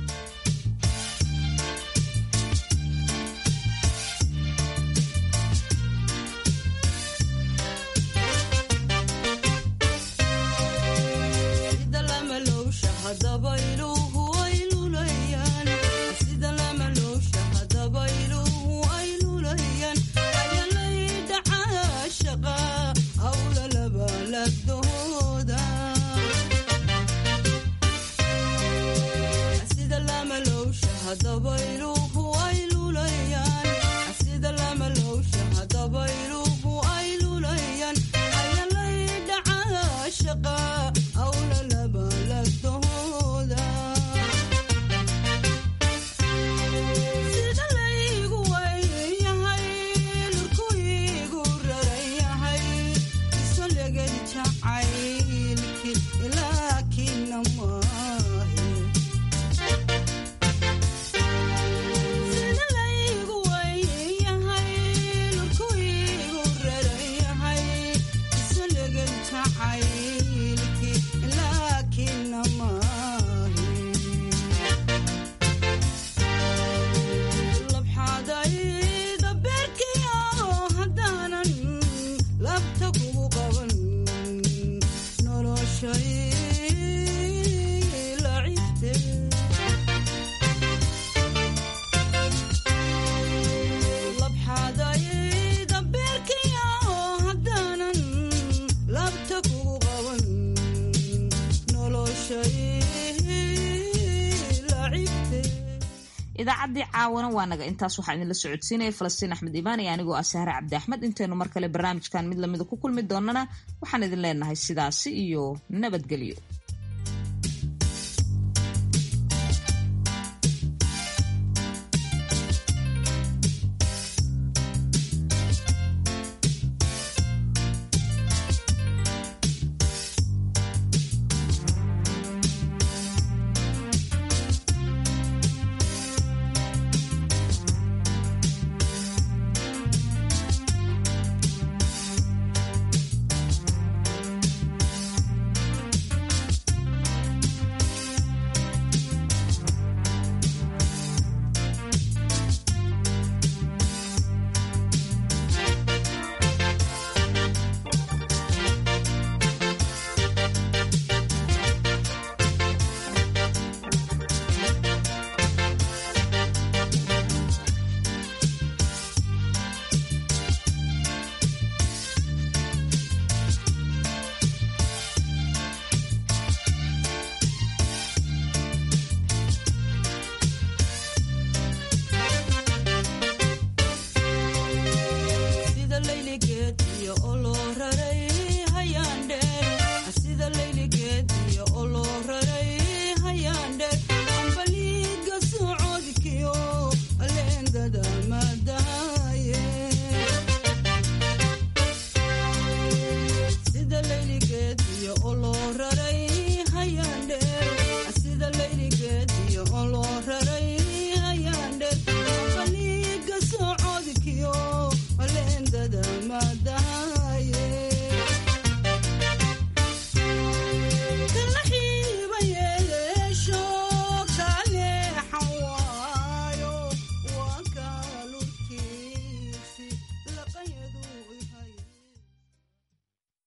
idaacaddii caawana waa naga intaas waxaa idinla socodsiinaya falastiin axmed imaan iyo anigoo ah sahre cabdi axmed intaynu mar kale barnaamijkan mid lamida ku kulmi doonana waxaan idin leenahay sidaasi iyo nabadgelyo sida layligeed iyo oloo raray hayaan dhe